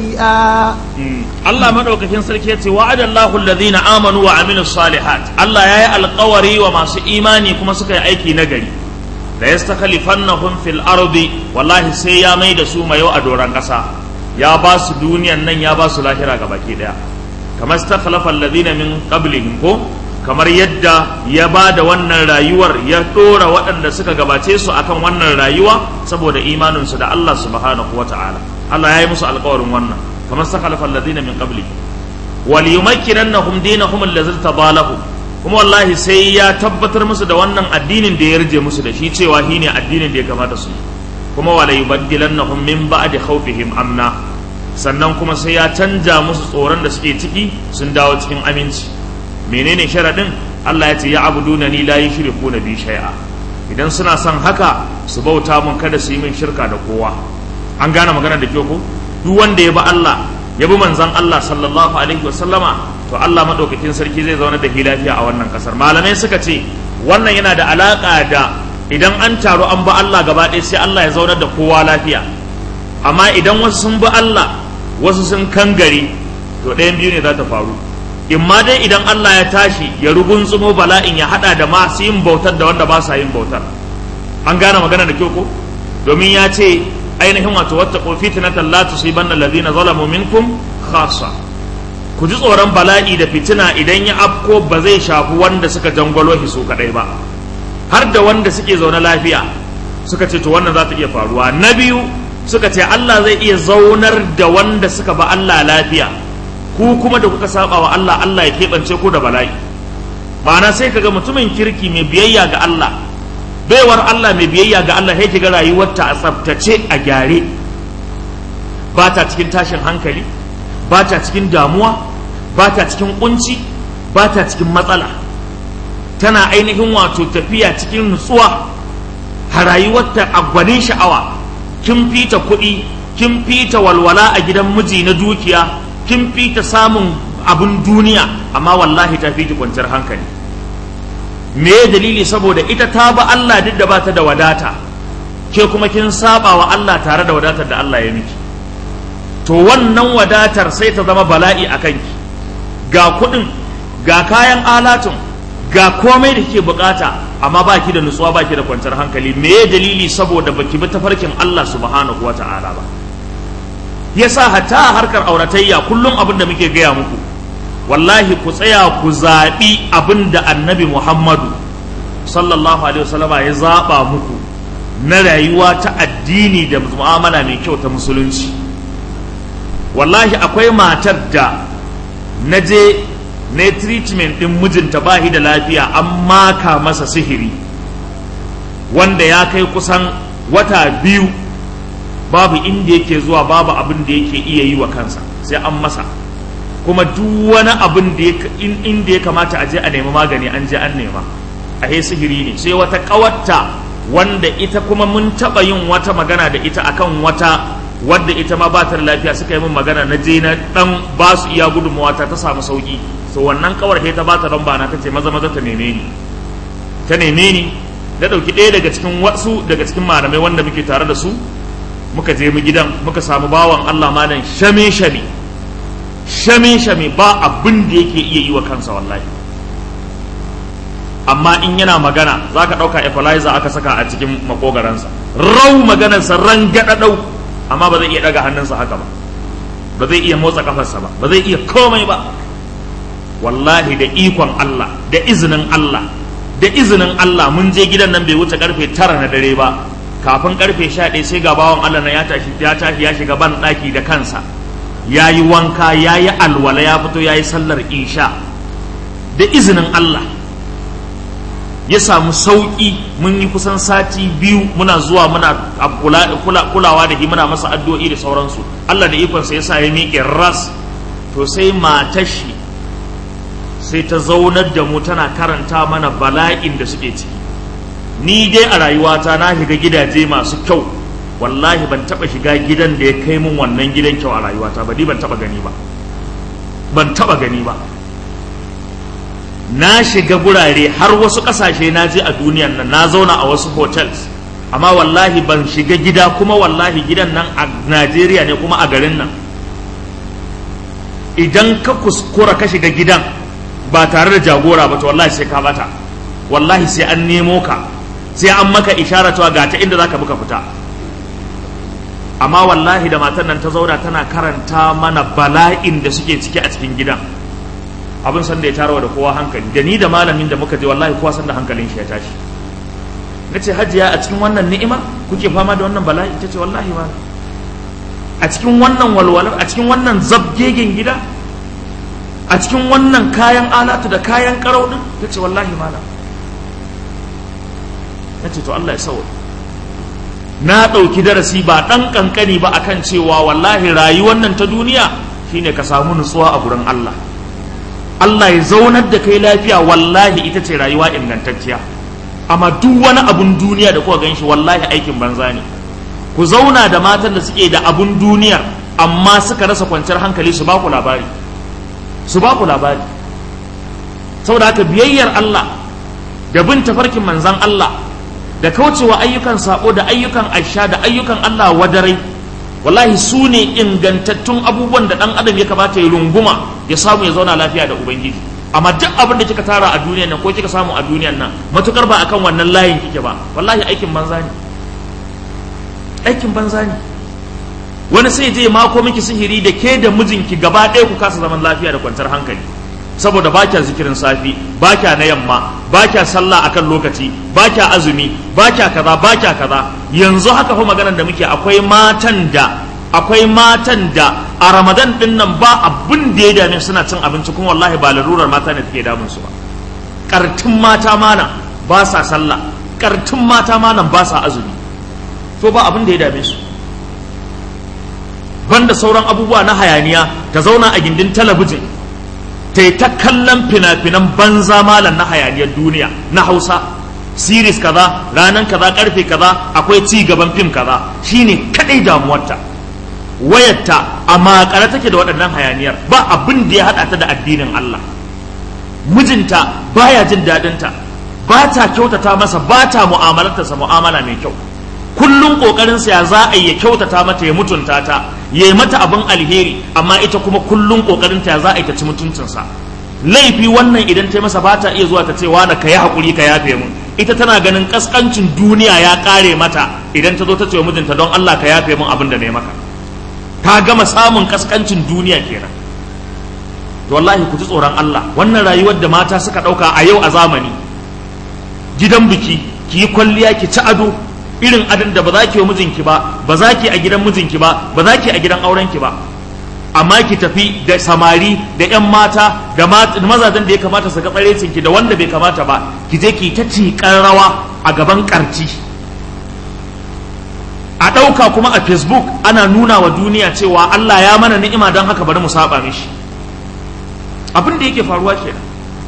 شيئا Allah madaukakin sarki yace wa'ada Allahu alladhina amanu wa amilus salihat Allah yayi alƙawari wa masu imani kuma suka yi aiki nagari la yastakhlifannahum fil ardi wallahi sai ya mai da su mayo a doran ƙasa ya ba su duniyan nan ya ba su lahira ga baki daya kamar stakhlafa alladhina min qablihim ko kamar yadda ya ba da wannan rayuwar ya ɗora waɗanda suka gabace su akan wannan rayuwa saboda imaninsu da Allah subhanahu wa ta'ala Allah ya yi musu alkawarin wannan kamar saka alladhina min qabli wal yumakkinannahum dinahum allazi tabalahu kuma wallahi sai ya tabbatar musu da wannan addinin da ya rije musu da shi cewa shine addinin da ya kamata su yi kuma wala yubaddilannahum min ba'di khawfihim amna sannan kuma sai ya canja musu tsoron da suke ciki sun dawo cikin aminci menene sharadin Allah ya ce ya abuduna ni la yushriku na bi shay'a idan suna son haka su bauta mun kada su yi min shirka da kowa an gane magana da kyau ko duk wanda ya bi Allah ya bi manzon Allah sallallahu alaihi wasallama to Allah madaukakin sarki zai zauna da lafiya a wannan kasar malamai suka ce wannan yana da alaka da idan an taru an bi Allah gaba ɗaya sai Allah ya zaunar da kowa lafiya amma idan wasu sun bi Allah wasu sun kangare to ɗayan biyu ne za ta faru in ma dai idan Allah ya tashi ya rugunsumo bala'in ya hada da masu yin bautar da wanda ba sa yin bautar an gane magana da kyau ko domin ya ce ainihin wato wata fitnatan la tusibanna alladhina zalamu minkum khassa ku ji tsoron bala'i da fitina idan ya afko ba zai shafi wanda suka jangwalo shi su kadai ba har da wanda suke zaune lafiya suka ce to wannan za ta iya faruwa na biyu suka ce Allah zai iya zaunar da wanda suka ba Allah lafiya ku kuma da kuka saba wa Allah Allah ya keɓance ku da bala'i ma'ana sai kaga mutumin kirki mai biyayya ga Allah baiwar Allah mai biyayya ga Allah sai kiga rayuwarta a tsaftace a gyare ba ta cikin tashin hankali ba ta cikin damuwa ba ta cikin kunci ba ta cikin matsala tana ainihin wato tafiya cikin nutsuwa a rayuwarta a gwanin sha'awa kin fita kuɗi kin fita walwala a gidan miji na dukiya kin fi ta samun abin duniya amma wallahi ta fi ta kwanciyar hankali me dalili saboda ita ta ba Allah duk da bata da wadata ke kuma kin saba wa Allah tare da wadatar da Allah ya miki to wannan wadatar sai ta zama bala'i a kanki ga kuɗin ga kayan alatun ga komai da kike bukata amma baki da nutsuwa baki da kwanciyar hankali me dalili saboda baki bi tafarkin Allah subhanahu wata'ala ba yasa hatta harkar auratayya kullum abin da muke gaya muku wallahi ku tsaya ku zaɓi abin da annabi muhammadu sallallahu alaihi wasallama ya zaɓa muku na rayuwa ta addini da mu'amala mai kyau ta musulunci wallahi akwai matar da na je na treatment ɗin mijinta ba da lafiya an maka masa sihiri wanda ya kai kusan wata biyu babu inda yake zuwa babu abin da yake iya yi wa kansa sai an masa kuma duk wani abin da inda ya kamata a je a nemi magani an je an nema a he sihiri ne sai wata kawatta wanda ita kuma mun taba yin wata magana da ita akan wata wadda ita ma ba ta da lafiya suka yi min magana na je na dan ba su iya gudunmawa ta ta samu sauki so wannan kawar sai ta bata lamba na tace maza maza ta neme ni ta neme ni da dauki ɗaya daga cikin wasu daga cikin malamai wanda muke tare da su muka je mu gidan muka samu bawan Allah malam shame shame shame shame ba abin da yake iya yi wa kansa wallahi amma in yana magana za ka ɗauka equalizer aka saka a cikin makogaransa rau maganarsa ran gaɗaɗau amma ba zai iya ɗaga hannunsa haka ba ba zai iya motsa kafarsa ba ba zai iya komai ba wallahi da ikon Allah da izinin Allah da izinin Allah mun je gidan nan bai wuce karfe tara na dare ba kafin karfe sha ɗaya sai ga bawan Allah na ya tashi ya tashi ya shiga ban ɗaki da kansa ya yi wanka ya yi alwala ya fito ya yi sallar isha da izinin Allah ya samu sauƙi mun yi kusan sati biyu muna zuwa muna kulawa da shi muna masa addu'o'i da sauransu Allah da ikonsa ya sa ya miƙe ras to sai matashi sai ta zaunar da mu tana karanta mana bala'in da suke ciki ni dai a rayuwata na shiga gidaje masu kyau wallahi ban taba shiga gidan da ya kai mun wannan gidan kyau a rayuwata ba ni ban taba gani ba ban taba gani ba na shiga gurare har wasu kasashe na je a duniyan nan na zauna a wasu hotels amma wallahi ban shiga gida kuma wallahi gidan nan a Najeriya ne kuma a garin nan idan ka kuskura ka shiga gidan ba tare da jagora ba to wallahi sai ka bata wallahi sai an nemo ka sai an maka ishara cewa ga ta inda zaka buka fita amma wallahi da matan nan ta zauna tana karanta mana bala'in da suke ciki a cikin gidan abin san da ya tarawa da kowa hankali da ni da malamin da muka je wallahi kowa san da hankalin shi ya tashi na ce hajiya a cikin wannan ni'ima kuke fama da wannan bala'i ta ce wallahi ma a cikin wannan walwalar a cikin wannan zabgegen gida a cikin wannan kayan alatu da kayan karau din ta ce wallahi malam na ce to Allah ya sauri na ɗauki darasi ba ɗan ƙanƙani ba akan cewa wallahi rayuwar nan ta duniya shine ka samu nutsuwa a gurin Allah Allah ya zaunar da kai lafiya wallahi ita ce rayuwa ingantacciya amma duk wani abun duniya da kuka gan shi wallahi aikin banza ne ku zauna da matan da suke da abun duniyar amma suka rasa kwanciyar hankali su ba ku labari su ba ku labari saboda haka biyayyar Allah da bin tafarkin manzan Allah da kaucewa ayyukan sabo da ayyukan aisha da ayyukan Allah wadarai wallahi su ne ingantattun abubuwan da dan adam ya kamata ya runguma ya samu ya zauna lafiya da ubangiji amma duk abin da kika tara a duniyan nan ko kika samu a duniyan nan matukar ba akan wannan layin kike ba wallahi aikin banza ne aikin banza ne wani sai je mako miki sihiri da ke da mijinki gaba ɗaya ku kasa zaman lafiya da kwanciyar hankali saboda ba kya zikirin safi ba kya na yamma ba kya sallah akan lokaci ba kya azumi ba kya kaza ba kya kaza yanzu haka fa maganar da muke akwai matan da akwai matan da a ramadan din nan ba abin da ya dame suna cin abinci kuma wallahi ba larurar mata ne take damun su ba kartun mata mana ba sa sallah kartun mata mana ba sa azumi to ba abin da ya dame su banda sauran abubuwa na hayaniya ta zauna a gindin talabijin ta yi ta kallon fina-finan banza malam na hayaniyar duniya na hausa siris kaza ranar kaza karfe kaza akwai ci gaban fim kaza shine kadai damuwarta wayarta a makare take da waɗannan hayaniyar ba abin da ya haɗa ta da addinin Allah mijinta baya jin daɗinta ba ta kyautata masa ba ta mu'amalarta mu'amala mai kyau kullum ƙoƙarinsa ya za a yi ya kyautata mata ya mutunta ta ya yi mata abin alheri amma ita kuma kullum ƙoƙarinta ya za a yi ta ci mutuncinsa laifi wannan idan ta masa ba ta iya zuwa ta ce wani ka yi haƙuri ka yafe mun ita tana ganin ƙasƙancin duniya ya ƙare mata idan ta zo ta ce wa mijinta don Allah ka yafe mun abin da na yi maka ta gama samun ƙasƙancin duniya kenan to wallahi ku ji tsoron Allah wannan rayuwar da mata suka ɗauka a yau a zamani gidan biki ki yi kwalliya ki ci ado irin adin da ba za ki yi mijinki ba ba za ki a gidan mijinki ba ba za ki a gidan aurenki ba amma ki tafi da samari da yan mata da mazajen da ya kamata su ga tsarecinki da wanda bai kamata ba ki je ki ta ciƙar rawa a gaban ƙarci a ɗauka kuma a facebook ana nuna wa duniya cewa Allah ya mana ni'ima don haka bari mu saba mishi abin da yake faruwa kenan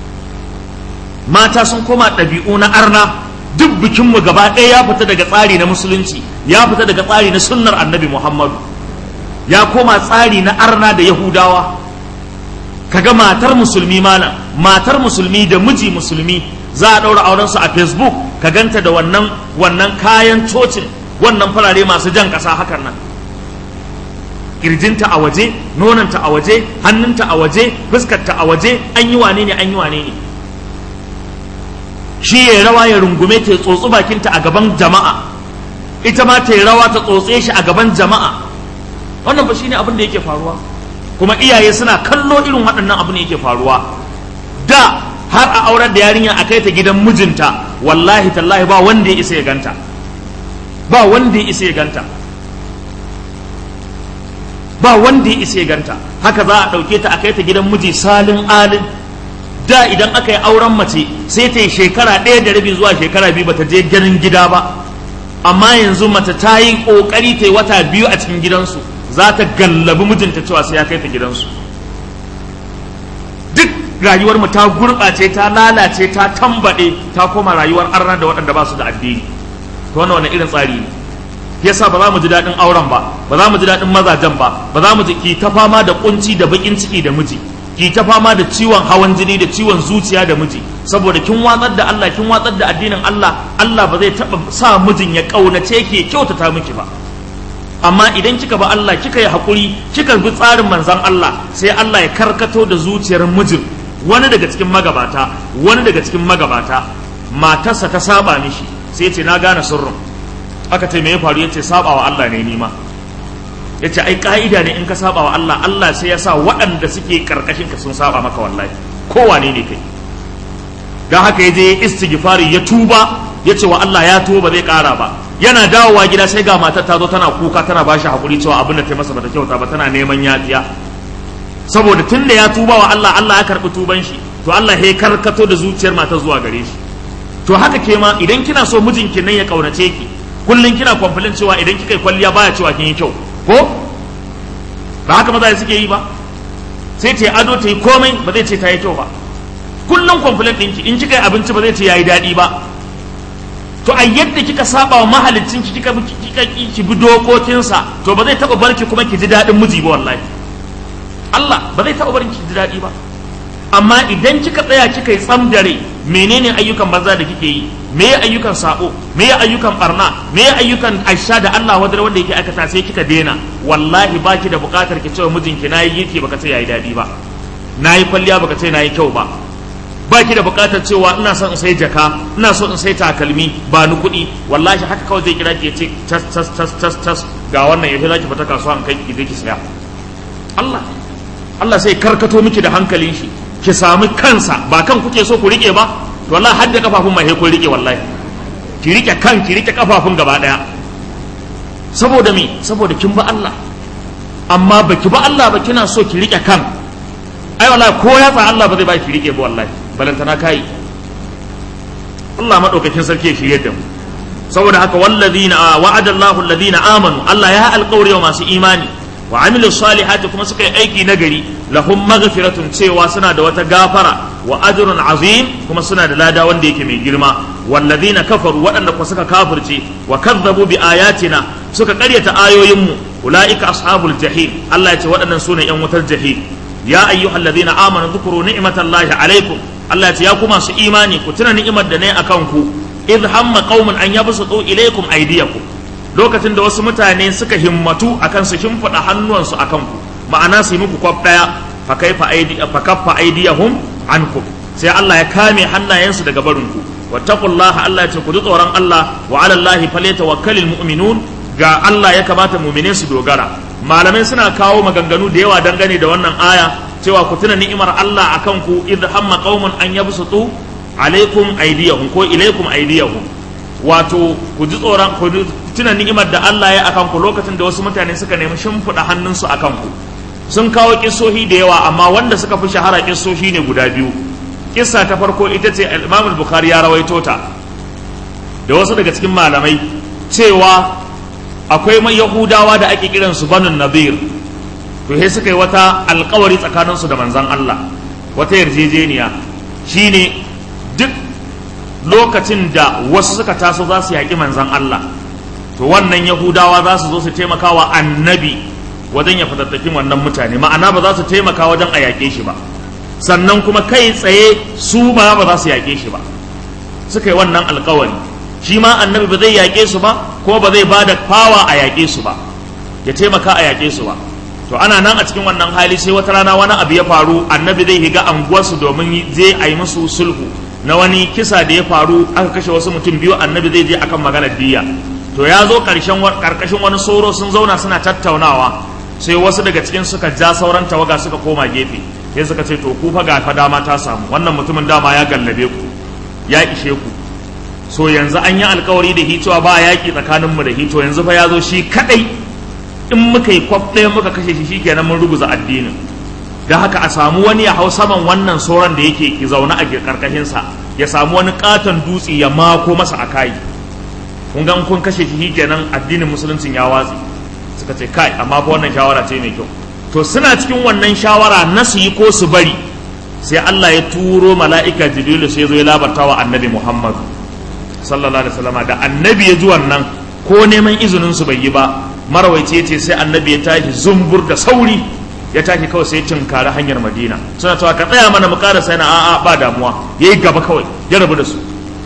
mata sun koma ɗabi'u na arna duk bikinmu gaba ɗaya ya fita daga tsari na musulunci ya fita daga tsari na sunnar annabi muhammadu ya koma tsari na arna da yahudawa kaga matar musulmi malam matar musulmi da miji musulmi za a ɗaura auren su a facebook ka ganta da wannan wannan kayan cocin wannan farare masu jan ƙasa hakan nan kirjinta a waje nonanta a waje hannunta a waje fuskarta a waje an yi wane ne an yi wane ne shi ya rawa ya rungume ta tsotsi bakinta a gaban jama'a ita ma ta rawa ta tsotse shi a gaban jama'a wannan ba shine abin da yake faruwa kuma iyaye suna kallo irin waɗannan abin da yake faruwa da har a aurar da yarinya a kai ta gidan mijinta wallahi tallahi ba wanda ya isa ya ganta ba wanda ya isa ya ganta ba wanda ya isa ya ganta haka za a ɗauke ta a kai ta gidan miji salin alin da idan aka yi auren mace sai ta yi shekara ɗaya da rabi zuwa shekara biyu bata je ganin gida ba amma yanzu mace ta yi ƙoƙari ta yi wata biyu a cikin gidansu za ta gallabi mijinta cewa sai ya kai ta gidansu duk rayuwar mu ta gurɓace ta lalace ta tambaɗe ta koma rayuwar arna da waɗanda ba su da addini to wannan wani irin tsari ne yasa ba za mu ji daɗin auren ba ba za mu ji daɗin mazajen ba ba za mu ji ki ta fama da kunci da baƙin ciki da miji ki ta fama da ciwon hawan jini da ciwon zuciya da miji saboda kin watsar da Allah kin watsar da addinin Allah Allah ba zai taba sa mijin ya kaunace ki ya kyautata miki ba amma idan kika ba Allah kika yi hakuri kika bi tsarin manzon Allah sai Allah ya karkato da zuciyar mijin wani daga cikin magabata wani daga cikin magabata matarsa ta saba mishi sai ce na gane sirrin aka ce me ya faru yace saba wa Allah ne ni ma ya ce ai ka'ida ne in ka saba wa Allah Allah sai ya sa waɗanda suke karkashin ka sun saba maka wallahi kowane ne kai don haka ya je istighfari ya tuba ya ce wa Allah ya tuba zai ƙara ba yana dawowa gida sai ga matar ta zo tana kuka tana ba shi hakuri cewa abin da ta masa bata kyauta ba tana neman yafiya saboda tun da ya tuba wa Allah Allah ya karɓi tuban shi to Allah ya karkato da zuciyar matar zuwa gare shi to haka ke ma idan kina so mijinki nan ya kaunace ki kullum kina complain cewa idan kika yi kwalliya baya cewa kin yi kyau ko ba haka maza suke yi ba sai ta yi ado ta yi komai ba zai ce ta yi kyau ba kullum complaint ɗinki in kika yi abinci ba zai ce ya yi daɗi ba to a yadda kika saba wa mahalicin ki kika kika ki bi dokokinsa to ba zai taɓa barki kuma ki ji daɗin miji ba wallahi Allah ba zai taɓa barki ki ji daɗi ba amma idan kika tsaya kika yi tsam da rai menene ayyukan banza da kike yi me ya ayyukan sabo me ya ayyukan barna me ya ayyukan aisha da Allah wadar wanda yake aikata sai kika daina wallahi baki da bukatar ki cewa mijinki nayi girki baka ce yayi dadi ba nayi kwalliya baka ce nayi kyau ba baki da bukatar cewa ina son in sai jaka ina so in sai takalmi ba ni kuɗi wallahi haka kawai zai kira ki ya ce tas tas tas tas tas ga wannan yafi zaki fita kasuwa an kai ki je ki saya Allah Allah sai karkato miki da hankalin shi ki sami kansa ba kan kuke so ku rike ba to wallahi hadda kafafun mai kun rike wallahi ki rike kan ki rike kafafun gaba daya saboda me saboda kin ba Allah amma baki ba Allah ba kina so ki rike kan ai wallahi ko ya fa Allah ba zai ba ki rike ba wallahi balantana kai Allah madaukakin sarki ya shirye da mu saboda haka wallazina wa'ada Allahu alladhina amanu Allah ya alƙawari wa masu imani wa amilu salihati kuma suka yi aiki nagari lahum maghfiratun cewa suna da wata gafara wa ajrun azim kuma suna da lada wanda yake mai girma walladhina kafaru waɗanda kuma suka kafirce wa kazzabu bi ayatina suka ƙaryata ayoyinmu ulaika ashabul jahim Allah ya ce waɗannan sune yan wutar jahim ya ayyuhalladhina amanu dhkuru ni'matallahi alaikum Allah ya ce ya ku masu imani ku tuna ni'imar da ne akan ku idh hamma qaumun an yabsutu ilaykum aydiyakum lokacin da wasu mutane suka himmatu akan su shimfiɗa hannuwansu akan ku ma'ana su yi muku kwaf ɗaya fa kaifa aidi fa kaffa aidiyahum ankum sai Allah ya kame hannayensu daga barin ku wattaqullaha Allah ya ce ku ji tsoron Allah wa 'ala Allahi falyatawakkalul mu'minun ga Allah ya kamata mu'mine su dogara malamai suna kawo maganganu da yawa dangane da wannan aya cewa ku tuna ni'imar Allah akan ku idh hamma qaumun an yabsutu alaikum aydiyahum ko ilaikum aydiyahum wato ku ji tsoron ku tuna ni'imar da Allah ya akan ku lokacin da wasu mutane suka nemi shimfiɗa hannunsu akan ku sun kawo kissohi da yawa amma wanda suka fi shahara kissohi ne guda biyu kissa ta farko ita ce al-Imam al-Bukhari ya rawaito ta da wasu daga cikin malamai cewa akwai mai Yahudawa da ake kiran su Banu Nadir to sai suka yi wata alkawari tsakanin su da manzon Allah wata yarjejeniya shine duk lokacin da wasu suka taso za su yaƙi manzon Allah to wannan Yahudawa za su zo su taimaka wa annabi wajen ya fatattakin wannan mutane ma'ana ba za su taimaka wajen a yaƙe shi ba sannan kuma kai tsaye su ma ba za su yaƙe shi ba suka yi wannan alkawari shi ma annabi ba zai yaƙe su ba ko ba zai ba da fawa a yaƙe su ba ya taimaka a yaƙe su ba to ana nan a cikin wannan hali sai wata rana wani abu ya faru annabi zai higa anguwarsu domin zai a yi musu sulhu na wani kisa da ya faru aka kashe wasu mutum biyu annabi zai je akan maganar diya to ya zo karkashin wani soro sun zauna suna tattaunawa sai wasu daga cikin suka ja sauran tawaga suka koma gefe sai suka ce to ku fa ga fa dama ta samu wannan mutumin dama ya gallabe ku ya ishe ku so yanzu an yi alkawari da hitowa ba yaƙi tsakaninmu da hito yanzu fa ya zo shi kaɗai in muka yi kwaf ɗaya muka kashe shi shikenan mun ruguza addinin da haka a samu wani ya hau saman wannan sauran da yake ki zaune a karkashinsa ya samu wani katon dutse ya mako masa a kai kun ga kun kashe shi kenan addinin musuluncin ya watsi suka ce kai amma fa wannan shawara ce mai kyau to suna cikin wannan shawara na su yi ko su bari sai Allah ya turo mala'ika jibrilu sai zo ya labarta wa annabi Muhammad sallallahu alaihi wasallam da annabi ya ji wannan ko neman izinin su bai yi ba marawaici yace sai annabi ya tashi zumbur da sauri ya tashi kawai sai cinkari hanyar madina suna cewa ka tsaya mana mu karasa yana a'a ba damuwa yayi gaba kawai ya rabu da su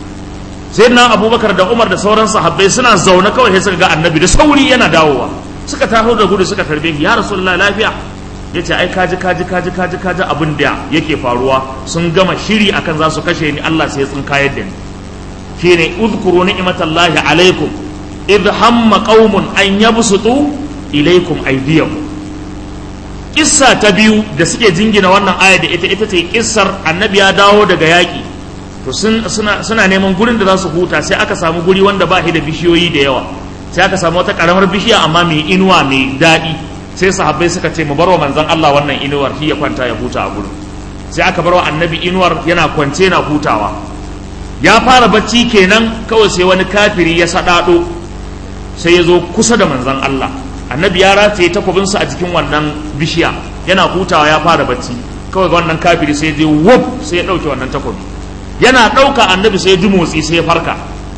sai na abubakar da umar da sauran sahabbai suna zaune kawai sai suka ga annabi da sauri yana dawowa suka taho da gudu suka tarbe ya rasulullah lafiya ya ce ai kaji kaji kaji kaji kaji abin da yake faruwa sun gama shiri akan za su kashe ni Allah sai ya tsinkayar da ni shine uzkuru ni'matallahi alaikum idh hamma qaumun an yabsutu ilaikum aydiyahum kissa ta biyu da suke jingina wannan aya da ita ita ce kissar annabi ya dawo daga yaƙi to suna, suna neman gurin da za su huta sai aka samu guri wanda ba shi da bishiyoyi da yawa sai aka samu wata karamar bishiya amma mai inuwa mai daɗi sai sahabbai suka ce mu bar wa manzon Allah wannan inuwar shi ya kwanta ya huta a gurin sai aka bar wa annabi inuwar yana kwance na hutawa ya fara bacci kenan kawai sai wani kafiri ya saɗaɗo sai ya zo kusa da manzon Allah annabi ya rataye takwabinsa a jikin wannan bishiya yana hutawa ya fara bacci kawai ga wannan kafiri sai je wuf sai ya ɗauke wannan takwabi yana ɗauka annabi sai ya ji motsi sai ya farka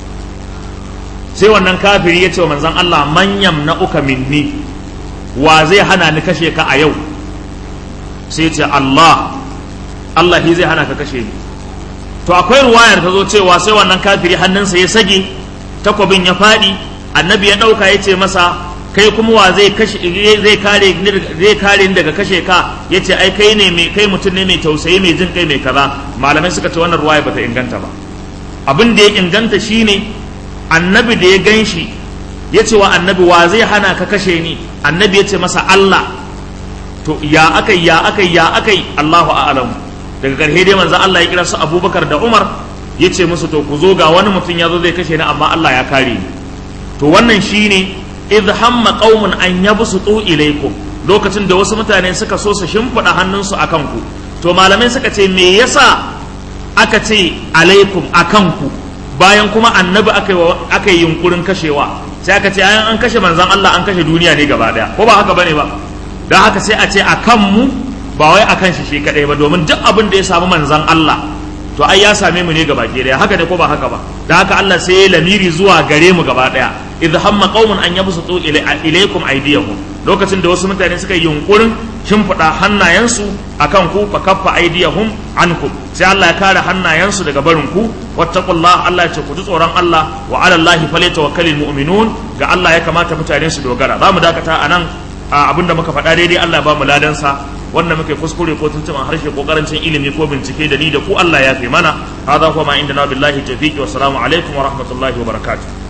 sai wannan kafiri ya ce wa manzan Allah manyan na uka minni wa zai hana ni kashe ka a yau sai ya ce Allah Allah shi zai hana ka kashe ni to akwai ruwayar ta zo cewa sai wannan kafiri hannunsa ya sage takwabin ya faɗi annabi ya ɗauka ya ce masa kai kuma wa zai kashe zai kare zai kare ni daga kashe ka yace ai kai ne mai kai mutum ne mai tausayi mai jin kai mai kaza malamai suka ce wannan ruwaya bata inganta ba abin da ya inganta shine annabi da ya ganshi ya ce wa annabi wa zai hana ka kashe ni annabi ya ce masa Allah to ya akai ya akai ya akai Allahu a'lamu daga karshe dai manzo Allah ya kira su Abubakar da Umar ya ce musu to ku zo ga wani mutum ya zo zai kashe ni amma Allah ya kare ni to wannan shine idh hamma qaumun an yabsutu ilaykum lokacin da wasu mutane suka so su shimfida hannunsu akan ku to malamai suka ce me yasa aka ce alaikum akan ku bayan kuma annabi aka aka yi yunkurin kashewa sai aka ce an kashe manzon Allah an kashe duniya ne gaba daya ko ba haka bane ba dan haka sai a ce akan mu ba wai akan shi shi kadai ba domin duk abin da ya samu manzon Allah to ai ya same mu ne gaba daya haka ne ko ba haka ba dan haka Allah sai ya lamiri zuwa gare mu gaba daya idh hamma qaumun an yabsutu ilaykum aydiyahum lokacin da wasu mutane suka yi yunkurin shimfiɗa hannayensu akan ku fa kaffa aydiyahum ankum sai Allah ya kare hannayensu daga barin ku wattaqullah Allah ya ce ku ji tsoron Allah wa ala Allah falyatawakkalul mu'minun ga Allah ya kamata mutane su dogara za mu dakata anan abinda muka faɗa daidai Allah ya ba mu ladansa wannan muke kuskure ko tuntuman harshe ko karancin ilimi ko bincike da ni da ku Allah ya fi mana hadha huwa ma indana billahi tawfiqi wa salamu alaikum wa rahmatullahi wa barakatuh